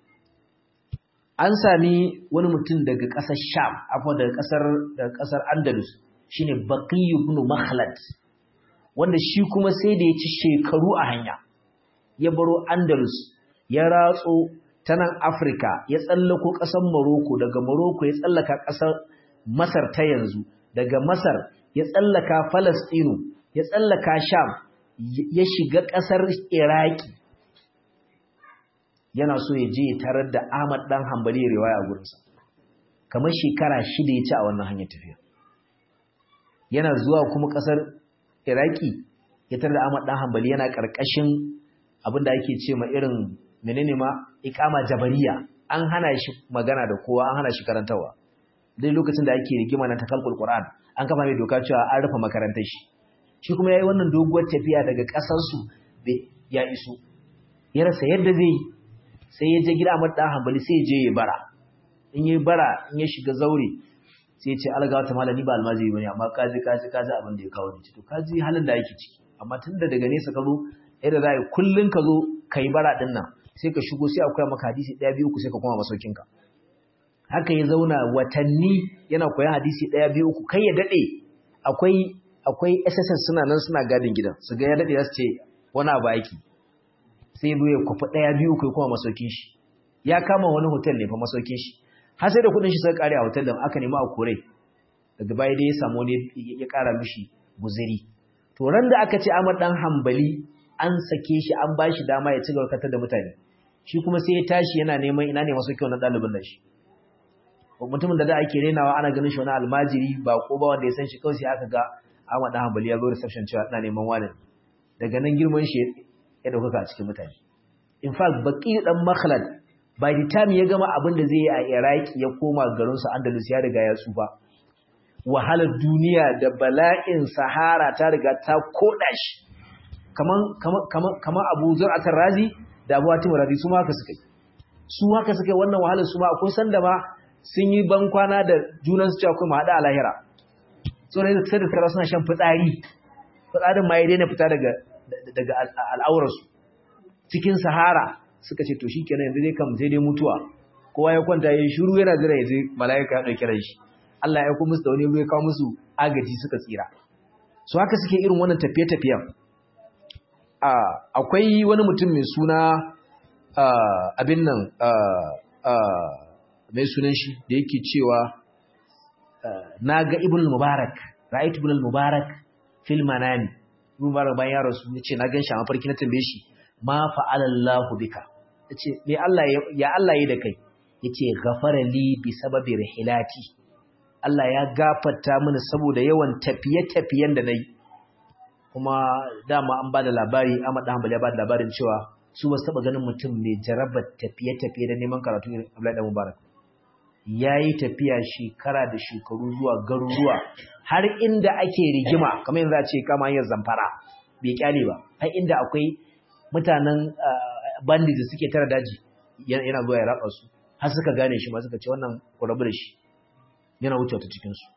an sami wani mutum daga ƙasar Sham akwai daga ƙasar daga ƙasar Andalus shine Baqi ibn Makhlad wanda shi kuma sai da ya ci shekaru a hanya ya baro Andalus ya ratso ta nan Afirka ya tsallako ƙasar Morocco daga Morocco ya tsallaka ƙasar Masar ta yanzu daga Masar ya tsallaka Falastinu ya tsallaka Sham ya shiga ƙasar Iraki yana so ya je ya tarar da Ahmad dan Hanbali riwaya a gurinsa kamar shekara shida ya ci a wannan hanyar tafiya yana zuwa kuma ƙasar Iraki ya tarar da Ahmad dan Hanbali yana ƙarƙashin abin da ake ce ma irin menene ma iqama jabariya an hana shi magana da kowa an hana shi karantawa dai lokacin da ake rigima na takalkul Qur'an an kafa mai doka cewa an rufe makarantar shi shi kuma yayi wannan doguwar tafiya daga ƙasar su ya iso ya rasa yadda zai sai ya je gida Ahmad dan Hanbali sai ya je ya bara in yayi bara in ya shiga zaure sai ya ce alga wata malami ba almajiri bane amma kaji kaji kaji abin da ya kawo ni to kaji halin da yake ciki amma tunda daga nesa ka zo yadda za a kullun ka zo kai bara din nan sai ka shigo sai akwai maka hadisi ɗaya biyu uku sai ka koma masaukin ka haka ya zauna watanni yana koyan hadisi ɗaya biyu uku kai ya daɗe akwai akwai SSS suna nan suna gadin gidan su ga ya daɗe za su ce wani abu aiki sai ya kwafi ɗaya biyu kai kuma masaukin shi ya kama wani hotel ne fa masaukin shi har sai da kuɗin shi sai kare a hotel da aka nemi a kore daga baya dai ya samu ne ya ƙara mishi guziri to ran da aka ce Ahmad dan Hanbali an sake shi an ba shi dama ya ci gaba da mutane shi kuma sai ya tashi yana neman ina ne masaukin wannan ɗalibin nan shi mutumin da da ake renawa ana ganin shi wani almajiri ba ko ba wanda ya san shi kawai sai aka ga Ahmad dan Hanbali ya zo reception cewa ina neman wani daga nan girman shi ya ɗaukaka a cikin mutane. In fact, baƙi ɗan Makhlad, by the time ya gama abin da zai yi a Iraki ya koma garinsu Andalus ya riga ya tsufa. Wahalar duniya da bala'in Sahara ta riga ta koɗa shi. Kaman Abu Zur'atar Razi da Abu Hatim Razi su ma haka suka yi. Su haka suka yi wannan wahalar su ma akwai sanda ma sun yi ban kwana da junansu cewa kuma haɗa a lahira. Tsoron da sai da suna shan fitsari. Fitsarin ma ya daina fita daga daga al'aurarsu cikin sahara suka ce to shi kenan yanzu dai kam sai dai mutuwa kowa ya kwanta ya shiru yana jira ya zai mala'ika ya ɗauki ran shi Allah ya kuma musu da wani ya kawo musu agaji suka tsira su haka suke irin wannan tafiye-tafiyen akwai wani mutum mai suna abin nan mai sunan shi da yake cewa na ga ibn mubarak ra'aytu ibn mubarak fil manami ibn mubarak bayan ya rasu yace na gan shi a mafarki na tambaye shi ma fa'ala Allahu bika yace me Allah ya Allah yi da kai yace ghafara li bi sababi rihilati Allah ya gafarta mini saboda yawan tafiye-tafiyen da nayi kuma dama an bada labari Ahmad dan Hanbali ya bada labarin cewa su ba su taba ganin mutum mai jarabar tafiye-tafiye da neman karatu irin Abdullahi dan Mubarak yayi tafiya shekara da shekaru zuwa garuruwa har inda ake rigima kamar yanzu a ce kama hanyar zamfara bai kyale ba har inda akwai mutanen bandit da suke tara daji yana zuwa ya raba su har suka gane shi ma suka ce wannan kurabu da shi yana wuce ta cikin su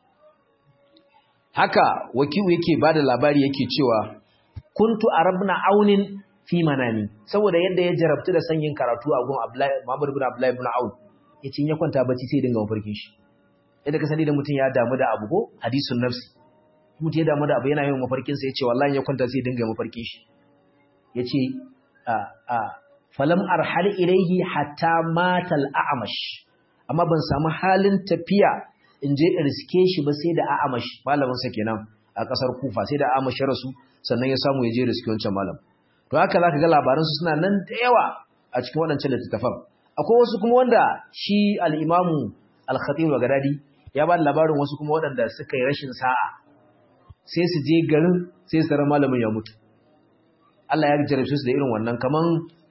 haka wakilu yake bada labari yake cewa kuntu arabna aunin fi manami saboda yadda ya jarabtu da sanyin karatu a gun Abdullahi Muhammad ibn Abdullahi ibn Aun yace in ya kwanta bacci sai dinga mafarkin shi yadda ka sani da mutum ya damu da abu ko hadisun nafsi mutum ya damu da abu yana yin mafarkin sa yace wallahi ya kwanta sai dinga mafarkin shi yace a a falam arhal ilayhi hatta mata al-a'mash amma ban samu halin tafiya in je in riske shi ba sai da a'mash malamin sa kenan a kasar Kufa sai da a'mash ya rasu sannan ya samu ya je riske wancan malam to haka zaka ga labaran su suna nan da yawa a cikin waɗancan littattafan akwai wasu kuma wanda shi al-imamu al-khatib al-gadadi ya ba labarin wasu kuma waɗanda suka yi rashin sa'a sai su je garin sai su tara malamin ya mutu Allah ya jarabce su da irin wannan kaman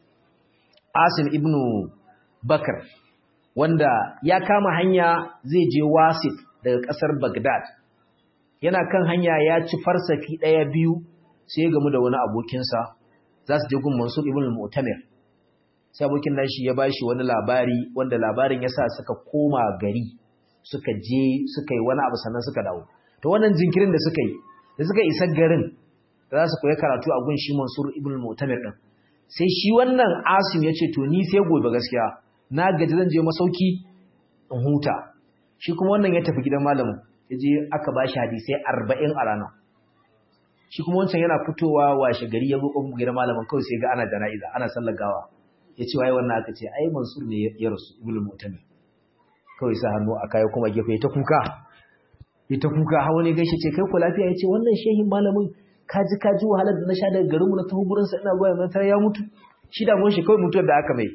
Asim ibn Bakar wanda ya kama hanya zai je Wasif daga ƙasar Baghdad yana kan hanya ya ci farsafi ɗaya biyu sai ya gamu da wani abokinsa za su je gun Mansur ibn al-Mu'tamir sai abokin nashi ya bashi wani labari wanda labarin ya sa suka koma gari suka je suka yi wani abu sannan suka dawo to wannan jinkirin da suka yi da suka isa garin da za su koyi karatu a gun shi Mansur ibn al-Mu'tamir din sai shi wannan Asim ya ce to ni sai gobe gaskiya na gaji zan je masauki in huta shi kuma wannan ya tafi gidan malamin ya je aka bashi hadisai 40 a rana shi kuma wancan yana fitowa washe gari ya zo kofar gidan malamin kawai sai ga ana jana'iza ana sallar gawa ya ce waye wannan aka ce ai Mansur ne ya rasu ibn al-Mu'tamir kawai sa hannu a kai kuma gefe ta kuka ita kuka hawa ne gaishe ce kai ku lafiya yace wannan shehin malamin kaji kaji wahalar da na sha daga garinmu na tafi gurin sa ina zuwa yanzu tare ya mutu shi da shi kawai mutuwar da aka mai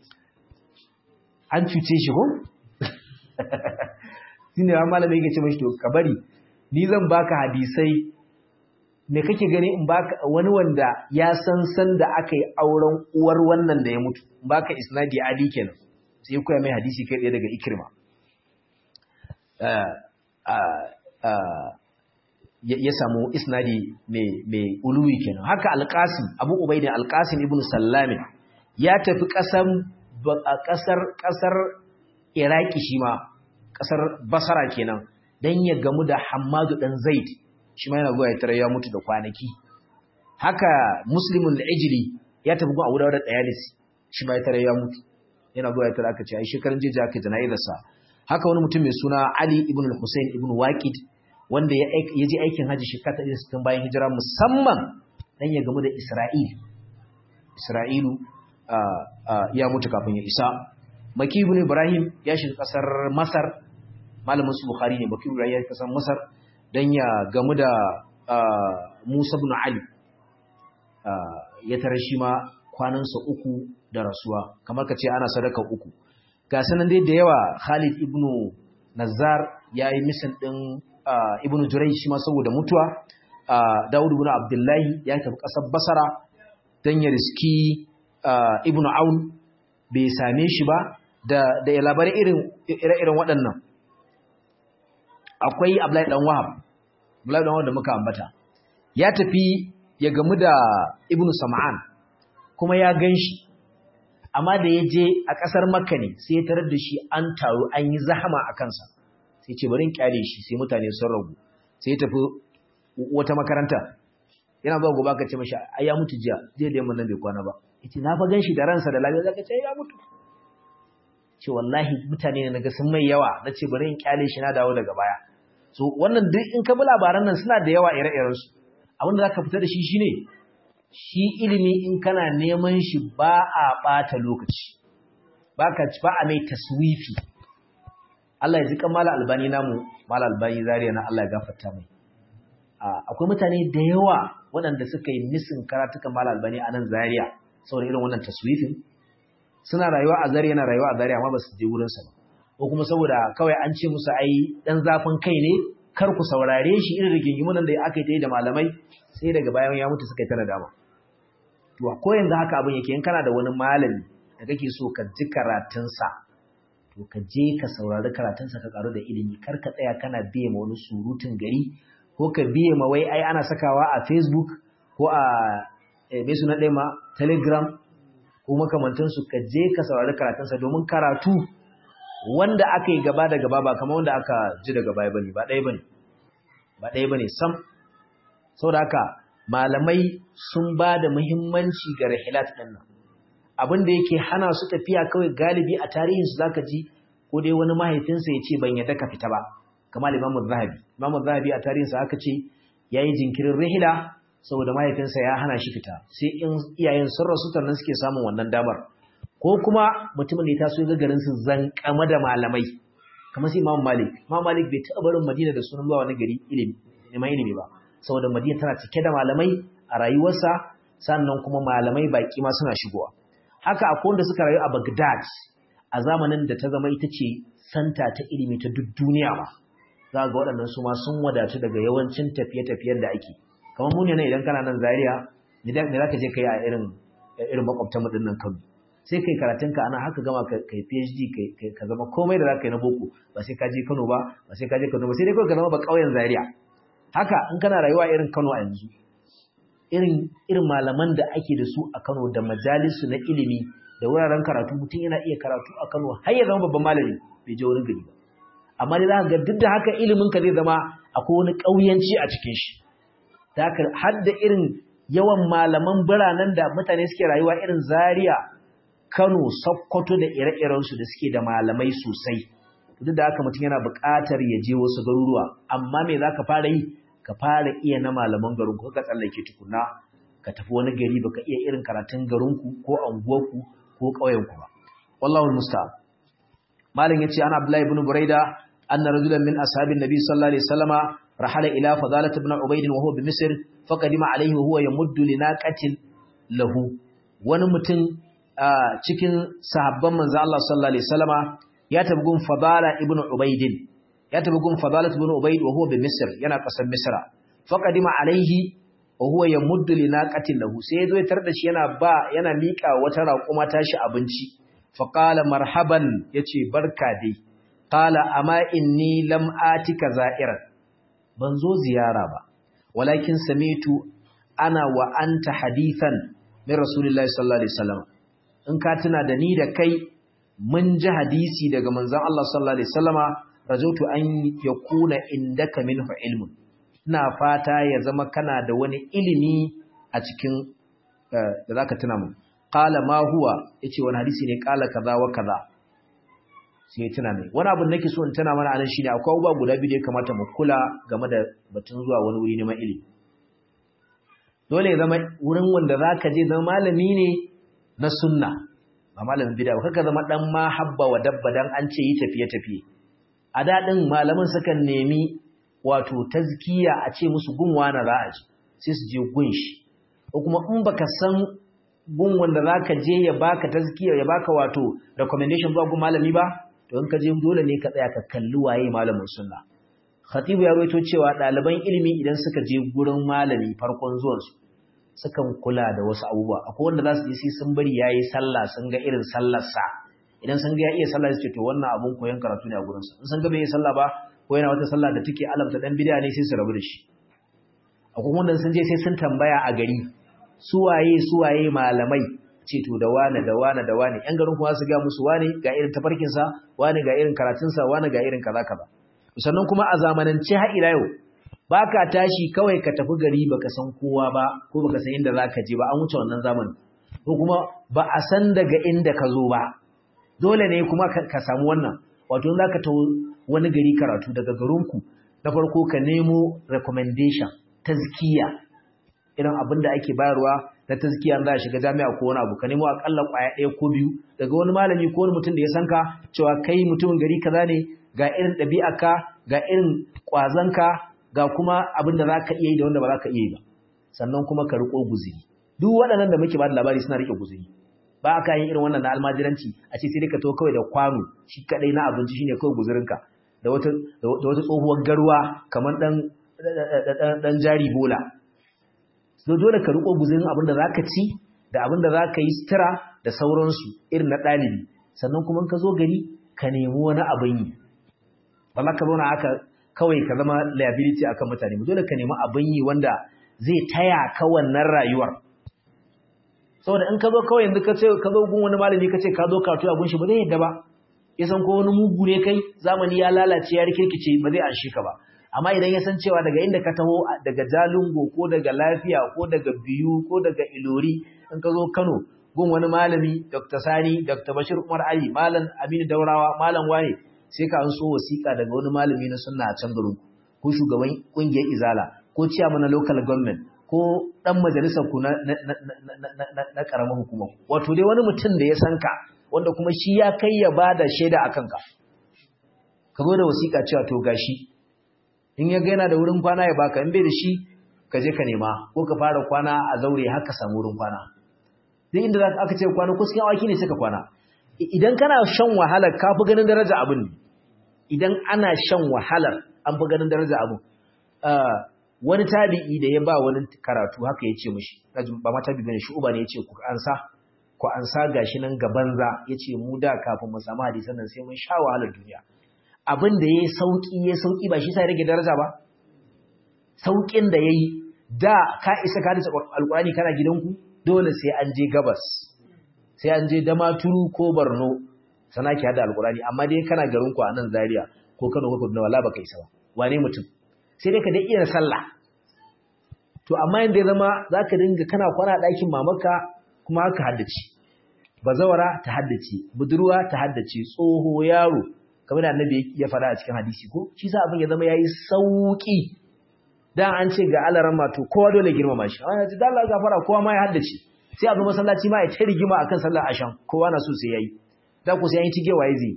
an cuce shi ko shine wa malamin yake ce mashi to ka bari ni zan baka hadisai me kake gani in baka wani wanda ya san san da aka yi auren uwar wannan da ya mutu in baka isnadi adi kenan sai koya mai hadisi kai ɗaya daga ikirma ya samu isnadi mai uluwi kenan haka alƙasim abu ubaidin alƙasim ibn sallamin ya tafi ƙasar ƙasar iraki shi ma ƙasar basara kenan don ya gamu da hamadu ɗan zaid shi ma yana zuwa ya tara ya mutu da kwanaki haka muslimun da ejili ya tafi gun abu da ɗayalisi shi ma ya tara ya mutu yana zuwa ya tara aka ce ai shekarun jeji aka jana'izarsa haka wani mutum mai suna Ali ibn al-Husayn ibn Waqid wanda ya je aikin haji shekara ta 60 bayan hijira musamman dan ya gamu da Isra'il Isra'ilu ya mutu kafin ya isa Maki ibn Ibrahim ya shiga kasar Masar malamin su Bukhari ne Maki Ibrahim ya shiga kasar Masar dan ya gamu da Musa ibn Ali ya tare shi ma kwanansa uku da rasuwa kamar ka ce ana sadaka uku ga sanan dai da yawa Khalid ibn Nazar yayi misan din ibn Jurayj shi ma saboda mutuwa Dawud ibn Abdullahi ya tafi kasar Basra dan ya riski ibn Aun bai same shi ba da da labarai irin ire-iren waɗannan akwai Abdullahi dan Wahab Abdullahi dan Wahab da muka ambata ya tafi ya gamu da ibn Sam'an kuma ya ganshi amma da ya je a ƙasar makka ne sai ya tarar da shi an taru an yi zahama a kansa sai ce bari in kyale shi sai mutane sun ragu sai ya tafi wata makaranta yana zuwa gobe ka ce mashi ai ya mutu jiya jiya da yamma nan bai kwana ba yace na fa ganshi da ransa da lafiya zaka ce ya mutu ce wallahi mutane ne naga sun mai yawa nace bari in kyale shi na dawo daga baya so wannan duk in ka bi labaran nan suna da yawa ire-iren su abin da zaka fita da shi shine shi ilimi in kana neman shi ba a ɓata lokaci ba ka ba a mai taswifi Allah ya ji mala albani namu mala albani zariya na Allah ya gafarta mai akwai mutane da yawa waɗanda suka yi misin karatukan mala albani a nan zariya saboda irin wannan taswifin suna rayuwa a zariya na rayuwa a zariya amma ba su je wurinsa ba ko kuma saboda kawai an ce musu ai dan zafin kai ne kar ku saurare shi irin rigingimunan da aka yi da malamai sai daga bayan ya mutu suka yi ta nadama to ko yanzu haka abin yake in kana da wani malami da kake so ka ji karatunsa to ka je ka saurari karatunsa ka karu da ilimi kar ka tsaya kana biye ma wani surutun gari ko ka biye ma wai ai ana sakawa a facebook ko a me suna ɗaya ma telegram ko makamantansu ka je ka saurari karatunsa domin karatu wanda aka yi gaba da gaba ba kamar wanda aka ji daga baya bane ba ɗaya bane ba ɗaya bane sam saboda haka malamai sun ba da muhimmanci ga rahilat ɗin nan abin da yake hana su tafiya kawai galibi a tarihinsu zaka ji ko dai wani mahaifinsa ya ce ban yadda ka fita ba kamar imamu zahabi imamu zahabi a tarihinsa aka ce ya yi jinkirin rahila saboda mahaifinsa ya hana shi fita sai in iyayen sun rasu sannan suke samun wannan damar ko kuma mutumin da ya taso ga garin su zankama da malamai kamar sai Imam Malik Imam Malik bai taɓa barin Madina da sunan zuwa wani gari ilimi neman ilimi ba saboda Madina tana cike da malamai a rayuwarsa sannan kuma malamai baki ma suna shigowa haka akwai wanda suka rayu a Baghdad a zamanin da ta zama ita ce santa ta ilimi ta duk duniya ba za ga waɗannan su ma sun wadatu daga yawancin tafiye-tafiyen da ake kamar mu ne idan kana nan Zaria ne za ka je kai a irin irin makwabtan mu dinnan Kano sai kai karatunka ana haka gama kai PhD ka zama komai da za ka yi na boko ba sai ka je Kano ba ba sai ka je Kano ba sai dai kawai ka zama ba ƙauyen Zaria haka in kana rayuwa irin Kano a yanzu irin irin malaman da ake da su a Kano da majalisu na ilimi da wuraren karatu mutum yana iya karatu a Kano har ya zama babban malami bai je wurin gari ba amma dai za ka ga duk da haka ilimin ka zai zama akwai wani ƙauyanci a cikin shi da haka har da irin yawan malaman biranen da mutane suke rayuwa irin Zaria Kano, Sokoto da ire-irensu da suke da malamai sosai. Duk da haka mutum yana buƙatar ya je wasu garuruwa, amma me za ka fara yi? Ka fara iya na malaman garinku, ka tsallake tukuna, ka tafi wani gari baka iya irin karatun garinku ko anguwarku ko ƙauyenku ba. Wallahu musta'an. Malam yace ana Abdullahi ibn Buraida anna rajulan min ashabin Nabi sallallahu alaihi wasallama rahala ila Fadalah ibn Ubayd wa huwa bi Misr faqadima alaihi wa huwa yamuddu linaqatin lahu. Wani mutum Uh, cikin sahabban manzo Allah sallallahu alaihi wasallama ya tabi gun Fadala ibn Ubayd ya tabi gun Fadala ibn Ubayd wa huwa bi Misr yana kasar Misra faqadima alaihi wa huwa yamuddu li naqatin lahu sai yazo ya tarda shi yana ba yana mika wata raƙuma tashi abinci faqala marhaban yace barka dai qala amma inni lam atika za'iran ban zo ziyara ba walakin samitu ana wa anta hadithan min rasulillahi sallallahu alaihi wasallam in ka tuna da ni da kai mun ji hadisi daga manzon Allah sallallahu alaihi wasallama rajautu an yakuna indaka minhu ilmun ina fata ya zama kana da wani ilimi a cikin da zaka tuna mu qala ma huwa yace wani hadisi ne qala kaza wa kaza sai ya tuna mai wani abin nake so in tana mana anan shine akwai abubuwa guda biyu da ya kamata mu kula game da batun zuwa wani wuri neman ilimi dole ya zama wurin wanda zaka je zama malami ne na sunna ba malamin bid'a ba kaka zama dan ma habba wa dabba dan an ce yi tafiye tafiye a dadin malaman sukan nemi wato tazkiya a ce musu gunwa na za a ji sai su je gun shi ko kuma in baka san gun wanda zaka je ya baka tazkiya ya baka wato recommendation ba gun malami ba to in ka je dole ne ka tsaya ka kalli waye malamin sunna khatibu ya rawaito cewa ɗaliban ilimi idan suka je gurin malami farkon zuwansu sukan kula da wasu abubuwa akwai wanda za su je sai sun bari yayi sallah sun ga irin sallarsa idan sun ga ya iya sallah su ce to wannan abun koyon karatu ne a gurinsa in sun ga bai yi sallah ba ko yana wata sallah da take alamta dan bid'a ne sai su rabu da shi akwai wanda sun je sai sun tambaya a gari su waye su waye malamai ce to da wane da wane da wane yan garin kuma su ga musu wane ga irin tafarkin sa wane ga irin karatun sa wane ga irin kaza kaza sannan kuma a zamanance har ila yau baka tashi kawai ka tafi gari baka san kowa ba ko baka san inda zaka je ba an wuce wannan zamanin ko kuma ba a san daga inda ka zo ba dole ne kuma ka samu wannan wato zaka tawo wani gari karatu daga garinku na farko ka nemo recommendation tazkiya irin abin da ake bayarwa na tazkiya za a shiga jami'a ko wani abu ka nemo akalla kwaya ɗaya ko biyu daga wani malami ko wani mutum da ya san ka cewa kai mutumin gari kaza ne ga irin ɗabi'arka ga irin ƙwazonka ga kuma abin da za ka iya yi da wanda ba za ka iya yi ba sannan kuma ka riƙo guziri duk waɗannan da muke ba da labari suna riƙe guziri ba a yin irin wannan na almajiranci a ce sai dai ka to kawai da kwano shi kaɗai na abinci shine kawai guzirinka da wata da wata tsohuwar garwa kamar ɗan ɗan jari bola dole ka riƙo guzirin abin da za ka ci da abin da za ka yi sutura da sauransu irin na ɗalibi sannan kuma ka zo gari ka nemi wani abin yi ba za ka zauna haka kawai ka zama liability akan mutane dole ka nemi abin yi wanda zai taya ka wannan rayuwar saboda in ka zo kawai yanzu ka ce ka zo gun wani malami ka ce ka zo karatu abun shi ba zai yadda ba ya san ko wani mugu ne kai zamani ya lalace ya rikirkice ba zai anshe ka ba amma idan ya san cewa daga inda ka taho daga Jalingo ko daga Lafiya ko daga Biyu ko daga Ilori in ka zo Kano gun wani malami Dr. Sani Dr. Bashir Umar Ali Malam Aminu Daurawa Malam Waye sai ka an so wasiƙa daga wani malami na sunna a can garin ko shugaban kungiyar Izala ko ciyaman na local government ko dan majalisar ku na na karamar hukuma wato dai wani mutum da ya san ka wanda kuma shi ya kai ya bada shaida akan ka ka zo da wasiƙa cewa to gashi in ya gaina da wurin kwana ya baka in bai da shi ka je ka nema ko ka fara kwana a zaure haka samu wurin kwana duk inda aka ce kwana ko cikin awaki ne suka kwana idan kana shan wahalar ka fi ganin daraja abin ne idan ana shan wahalar an fi ganin daraja abin wani tabi'i da ya ba wani karatu haka ya ce mashi ba ma tabi bane shi uba ne ya ce ku ansa ku ansa gashi nan gaban za ya ce mu da kafin mu samu hadisan nan sai mun sha wahalar duniya abin da ya yi sauƙi ya sauƙi ba shi sa rage daraja ba sauƙin da ya yi da ka isa ka dace alƙurani kana gidanku dole sai an je gabas sai an je damaturu ko barno sana ki hada alƙurani amma dai kana garinku a nan zaria ko kano ko kaduna wala baka isa ba wane mutum sai dai ka dai iya sallah to amma yanda ya zama zaka dinga kana kwana a ɗakin mamaka kuma haka haddace bazawara ta haddace budurwa ta haddace tsoho yaro kamar da annabi ya faɗa a cikin hadisi ko shi sa abin ya zama yayi sauki dan an ce ga alaran ma to kowa dole girmama shi amma yanzu dan Allah gafara kowa ma ya haddace sai a zo masallaci ma ya ta rigima akan sallar ashan kowa na so sai yayi da ku sai an tige waye zai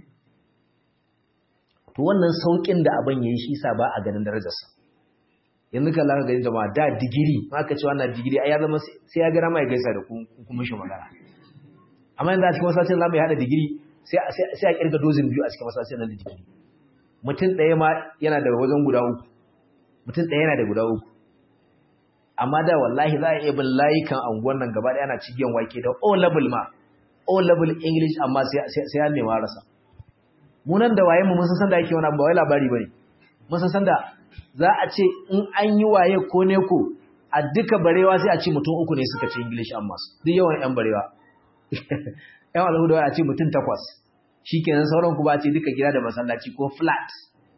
to wannan saukin da abin yayi shi sa ba a ganin darajarsa yanzu kan laka gani jama'a da digiri ma ka ce wannan digiri ai ya zama sai ya gara mai gaisa da ku kuma shi magana amma yanzu a cikin masallacin zamu yi hada digiri sai a kirga dozin biyu a cikin masallacin nan da digiri mutum ɗaya ma yana da wajen guda uku mutum ɗaya yana da guda uku amma da wallahi za a iya bin layukan anguwan nan gaba ɗaya ana cigiyan wake da o level ma o level english amma sai an nema rasa mu nan da waye mu mun san da yake wani ba wai labari bane mun san da za a ce in an yi waye ko ne ko a duka barewa sai a ce mutum uku ne suka ce english amma duk yawan yan barewa yan alhuda a ce mutum takwas shikenan sauran ku ba ce duka gida da masallaci ko flat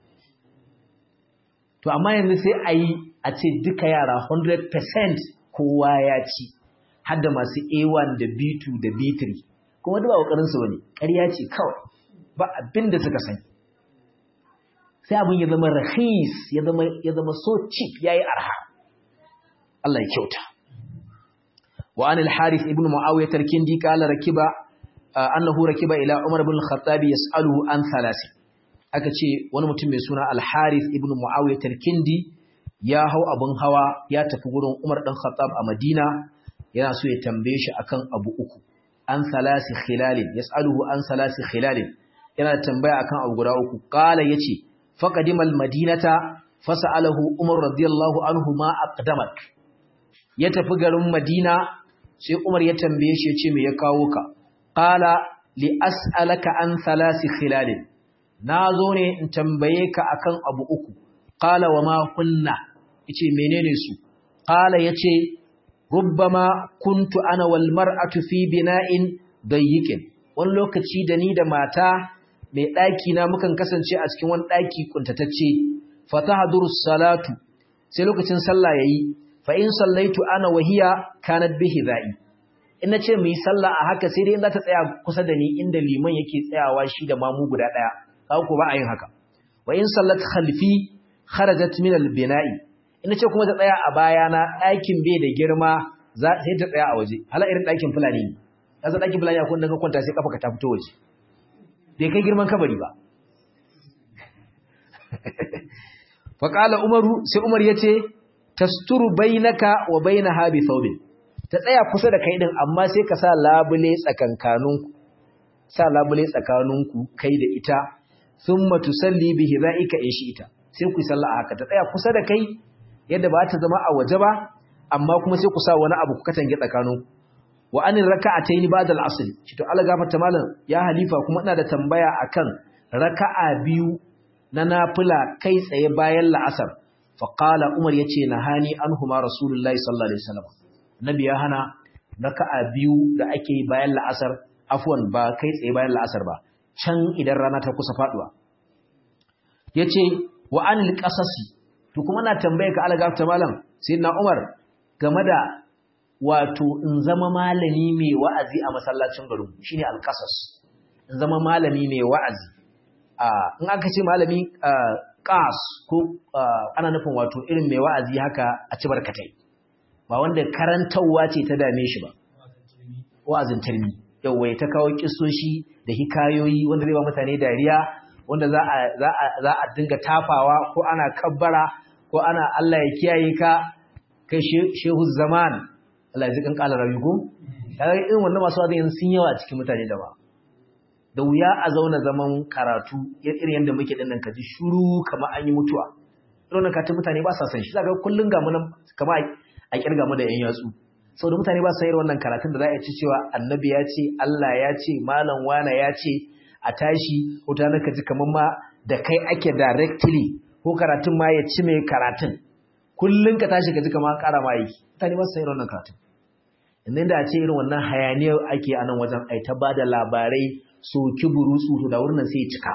to amma yanzu sai a yi a ce duka yara 100% kowa ya ci har da masu A1 da B2 da B3 kuma duk ba ƙoƙarinsu ba ne ƙarya ce kawai ba abin da suka sani sai abin ya zama rahis ya zama so cheap ya yi arha Allah ya kyauta wa an al-harith ibn muawiyah al-kindi qala rakiba annahu rakiba ila umar ibn al-khattab yas'aluhu an thalathi aka ce wani mutum mai suna al-harith ibn muawiyah al-kindi ya hau abin hawa ya tafi gurin umar dan khattab a madina yana so ya tambaye shi akan abu uku an salasi khilalin yas'aluhu an salasi khilalin yana tambaya akan abu guda uku qala yace faqadimal madinata fasalahu umar radiyallahu anhu ma aqdamak ya tafi garin madina sai umar ya tambaye shi yace me ya kawo ka qala li as'alaka an salasi khilalin nazo ne in tambaye ka akan abu uku qala wa ma kunna yace menene su qala yace rubbama kuntu ana wal mar'atu fi bina'in dayyikin wani lokaci da ni da mata mai daki na mukan kasance a cikin wani daki kuntatacce fatahduru salatu sai lokacin sallah yayi fa in sallaitu ana wahiya kanat bihi za'i in nace mu yi sallah a haka sai dai in za ta tsaya kusa da ni inda liman yake tsayawa shi da mamu guda daya kawo ko ba a yin haka wa in sallat khalfi kharajat min al bina'i ina ce kuma ta tsaya a bayana ɗakin bai da girma sai ta tsaya a waje hala irin ɗakin fulani ne ya san ɗakin fulani akwai daga kwanta sai kafa ka ta fito waje bai kai girman kabari ba faƙala umaru sai umar ya ce tasturu bainaka wa bainaha bi thawbin ta tsaya kusa da kai din amma sai ka sa labule tsakankaninku sa labule tsakaninku kai da ita thumma tusalli bi hidaika in ita sai ku salla haka ta tsaya kusa da kai yadda ba ta zama a waje ba amma kuma sai ku sa wani abu ku katange tsakaninku wa anin raka'ataini ba'da al-asr shi to Allah gafarta malam ya halifa kuma ina da tambaya akan raka'a biyu na nafila kai tsaye bayan la'asar faqala umar yace nahani anhuma rasulullahi sallallahu alaihi wasallam nabi ya hana raka'a biyu da ake yi bayan la'asar afwan ba kai tsaye bayan la'asar ba can idan rana ta kusa faduwa yace wa anil qasasi to kuma na tambaye ka Allah ta malam sayyidina umar game da wato in zama malami mai wa'azi a masallacin garin shine alqasas in zama malami mai wa'azi in aka ce malami ƙas ko ana nufin wato irin mai wa'azi haka a ci barkatai ba wanda karantarwa ce ta dame shi ba wa'azin tarmi yawai ta kawo kisoshi da hikayoyi wanda zai ba mutane dariya wanda za a dinga tafawa ko ana kabbara ko ana Allah ya kiyaye ka kai shehu zaman Allah ya zikan kala rayu ko irin wannan masu wa'azin sun yawa cikin mutane da ba da wuya a zauna zaman karatu irin yadda muke dinnan ka ji shuru kamar an yi mutuwa irin nan katin mutane ba sa san shi zaka kullun ga mu nan kamar a kirga mu da yan yatsu saboda mutane ba sa yin wannan karatun da za a ci cewa annabi ya ce Allah ya ce malam wana ya ce a tashi ko ta naka ji kamar ma da kai ake directly ko karatun ma ya ci mai karatun kullun ka tashi ka ji kamar ƙara ma yi mutane ba sa yin wannan karatun inda da a ce irin wannan hayaniyar ake a nan wajen ai ta bada labarai soki burutsu da wurin sai cika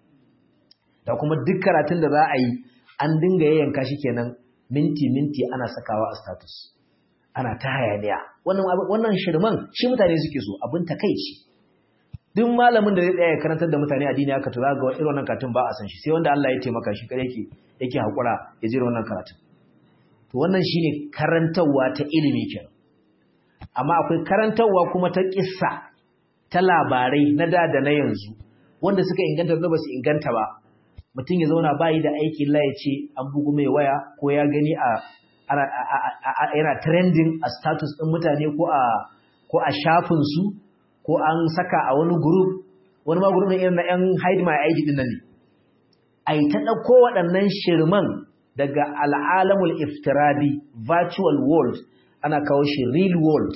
da kuma duk karatun da za a yi an dinga yayyanka shi kenan minti minti ana sakawa a status ana ta hayaniya wannan wannan shirman shi mutane suke so abin takeici duk malamin da zai tsaya karantar da mutane addini aka to ga irin wannan karatun ba a san shi sai wanda Allah ya taimaka shi kare yake yake hakura ya jira wannan karatun to wannan shine karantarwa ta ilimi kenan amma akwai karantarwa kuma ta kissa ta labarai na da da na yanzu wanda suka inganta da ba su inganta ba mutum ya zauna bayi da aikin la ya ce an bugu mai waya ko ya gani a yana trending a status ɗin mutane ko a ko a shafinsu ko an saka a wani group wani ma group irin na 'yan hide my ID din nan ne ai ta ɗauko waɗannan shirman daga al'alamul iftiradi virtual world ana kawo shi real world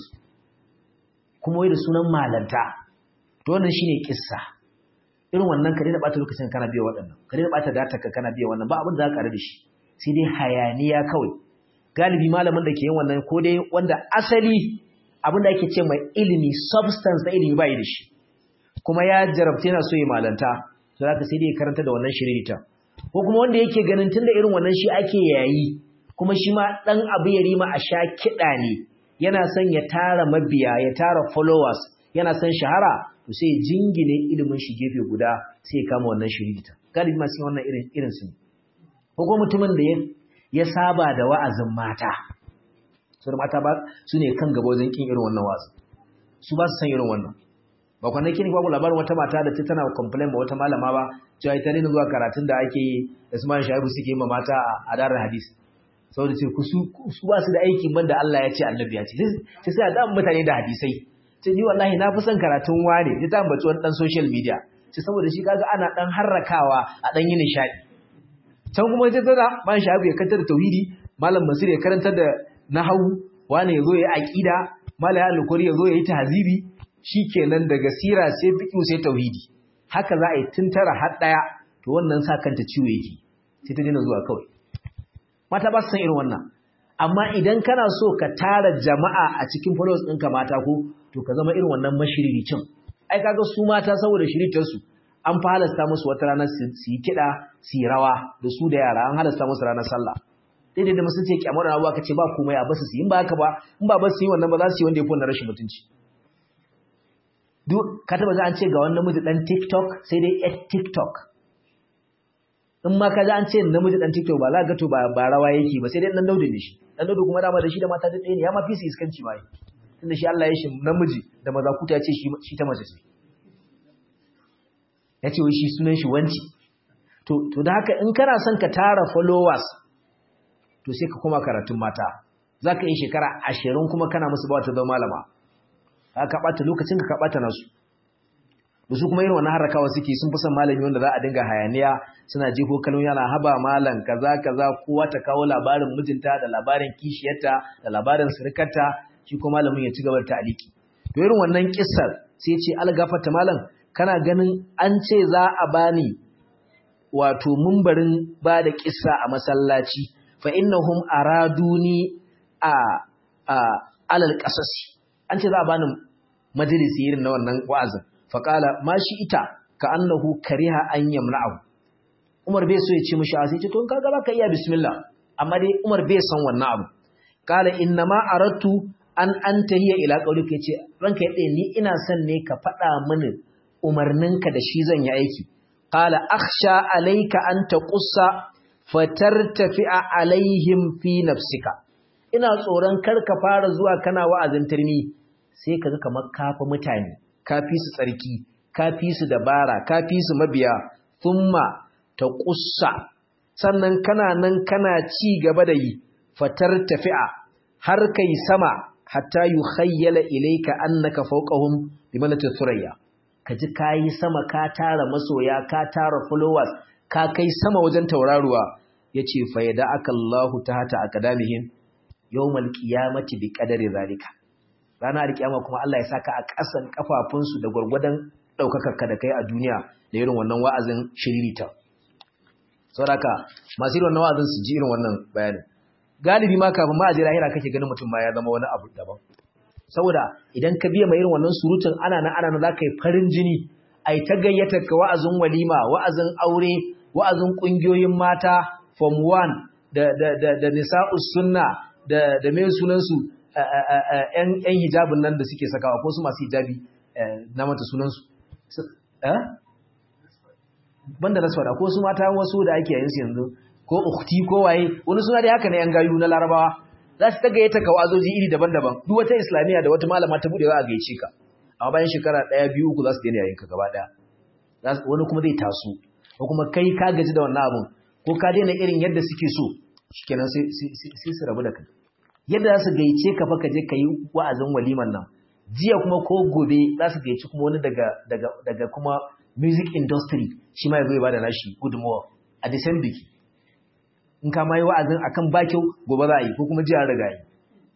kuma wai da sunan malanta to wannan shine kissa irin wannan ka daina bata lokacin kana biya waɗannan ka daina bata data ka kana biya wannan ba abin da za ka da shi sai dai hayaniya kawai galibi malamin da ke yin wannan ko dai wanda asali abin da ake ce mai ilimi substance da ilimi bai da shi kuma ya jarabta yana so ya malanta to za ka sai dai karanta da wannan shiririta ko kuma wanda yake ganin tunda irin wannan shi ake yayi kuma shi ma dan abu ya rima a sha kiɗa ne yana son ya tara mabiya ya tara followers yana son shahara to sai jingine ilimin shi gefe guda sai kama wannan shiririta galibi masu wannan irin irin su ko kuma mutumin da ya saba da wa'azin mata su da mata ba su ne kan gaba wajen kin irin wannan wa'azin su ba su san irin wannan ba kwanaki ne babu labarin wata mata da ta tana complain ba wata malama ba cewa ita ne zuwa karatun da ake yi da su man shaibu suke yi ma mata a darar hadis saboda ce ku su ba su da aikin banda Allah ya ce annabi ya ce sai sai a dan mutane da hadisai ce ni wallahi na fi son karatun wane ta ta ambaci wani dan social media ce saboda shi kaga ana dan harrakawa a dan yin nishadi can kuma ta tana man shaibu ya kantar da tauhidi malam masir ya karantar da nahawu wane ya zo ya aqida malam ya alkuri ya zo ya yi tahzibi shikenan daga sira sai fiqh sai tauhidi haka za a yi tuntara har daya to wannan sa kanta ciwo yake sai ta dina zuwa kawai mata ba su san irin wannan amma idan kana so ka tara jama'a a cikin followers ɗinka mata ko to ka zama irin wannan mashiriricin ai kaga su mata saboda shiritarsu an fa halasta musu wata ranar su yi kiɗa su yi rawa da su da yara an halasta musu ranar sallah daidai da musu ce kyamar da abuwa ka ce ba komai a basu su yi in ba haka ba in ba basu yi wannan ba za su yi wanda ya fi wannan rashin mutunci duk ka taba za an ce ga wannan miji dan tiktok sai dai at tiktok in ma ka ji an ce namiji dan TikTok ba za ka ga to ba ba rawa yake ba sai dai dan daudu ne shi dan daudu kuma dama da shi da mata da ɗaya ne ya ma fi su iskanci ba tunda shi Allah ya shi namiji da mazakuta ya ce shi ta mace ce ya ce wai shi sunan shi wanci to da haka in kana son ka tara followers to sai ka koma karatun mata za ka yi shekara ashirin kuma kana musu ba ta zama malama ka ɓata lokacin ka ɓata nasu da su kuma irin wannan harakawa suke sun fi son malami wanda za a dinga hayaniya suna jefo kalmomi yana haba malam kaza kaza kowa ta kawo labarin mijinta da labarin kishiyarta da labarin surukarta shi ko malamin ya ci gaba da ta'aliki to irin wannan kissar sai ya ce algafata malam kana ganin an ce za a bani wato mumbarin ba da kissa a masallaci fa innahum araduni a a alal qasasi an ce za a bani majalisi irin na wannan wa'azin fa qala ma shi ita ka annahu kariha an yamna'u Umar bai so ya ce mishi a sai ce to kaga baka iya bismillah amma dai Umar bai san wannan abu qala inna ma aradtu an antahiya ila qaulika yace ranka yade ni ina son ne ka faɗa mini umarninka da shi zan yi aiki qala akhsha alayka an taqussa fatartafi'a alaihim fi nafsika ina tsoron kar ka fara zuwa kana wa'azin turmi sai kaga kamar kafa mutane kafi su tsarki kafi su dabara kafi su mabiya thumma taqussa sannan kana nan kana ci gaba da yi fatartafi'a har kai sama hatta yukhayyala ilayka annaka fawqahum bimanati thuraya kaji kai sama ka tara masoya ka tara followers ka kai sama wajen tauraruwa yace fa yada'aka Allahu tahta aqdamihim yawmal qiyamati biqadari zalika ranar kiyama kuma Allah ya saka a ƙasan kafafunsu da gurgurdan daukakar ka da kai a duniya da irin wannan wa'azin shiririta saboda masu irin wannan wa'azin su ji irin wannan bayanin galibi ma kafin ma a je lahira kake ganin mutum ma ya zama wani abu daban saboda idan ka biya mai irin wannan surutun ana nan ana nan za ka yi farin jini ai ta gayyata ka wa'azin walima wa'azin aure wa'azin kungiyoyin mata form 1 da da da da nisa'us sunna da da me sunan su yan yan hijabin nan da suke sakawa ko su masu hijabi na mata sunan su eh banda nasfara ko su mata wasu da ake yayin su yanzu ko ukhti ko waye wani suna da haka ne yan gayu na larabawa za su tagaye ta kawazoji iri daban-daban duk wata islamiya da wata malama ta budewa a gaice ka amma bayan shekara ɗaya biyu uku za su daina yayinka gaba ɗaya wani kuma zai taso ko kuma kai ka gaji da wannan abun ko ka daina irin yadda suke so shikenan sai sai su rabu da kai yadda za su gaice ka fa ka je ka yi wa'azin waliman nan jiya kuma ko gobe za su gaici kuma wani daga daga daga kuma music industry shi ma ya zo ya bada nashi gudunmawa a the same biki in ka mai wa'azin akan ba kyau gobe za a yi ko kuma jiya riga yi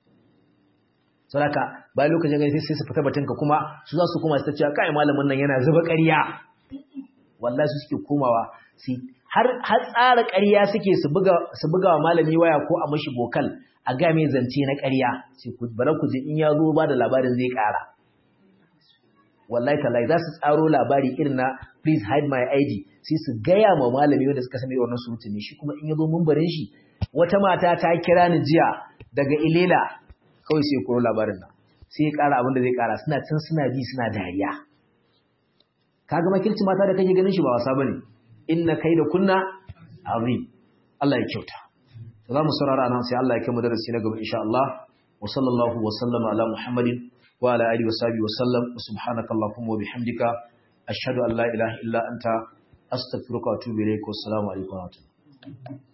saboda bayan lokacin gani sai su fita batunka kuma su za su koma su ta cewa kai malamin nan yana zuba ƙarya wallahi su suke komawa su har har tsara ƙarya suke su buga su buga wa malami waya ko a mashi bokal a ga mai zance na ƙarya sai ku bara ku je in ya zo ba da labarin zai ƙara wallahi tallahi za su tsaro labari irin na please hide my ID sai su gaya ma malami wanda suka sani wannan surutu ne shi kuma in ya zo mumbarin shi wata mata ta kira ni jiya daga Ilela kawai sai koro labarin nan sai ya ƙara abin da zai ƙara suna can suna bi suna dariya kaga makirci mata da kake ganin shi ba wasa bane inna da kunna azim Allah ya kyauta za mu saurara nan sai Allah ya kai mu darasi na gaba insha Allah wa sallallahu wa sallama ala muhammadin wa ala alihi wa sahbihi wa sallam subhanaka allahumma wa bihamdika ashhadu an la ilaha illa anta astaghfiruka wa atubu ilayk wa assalamu alaikum wa rahmatullahi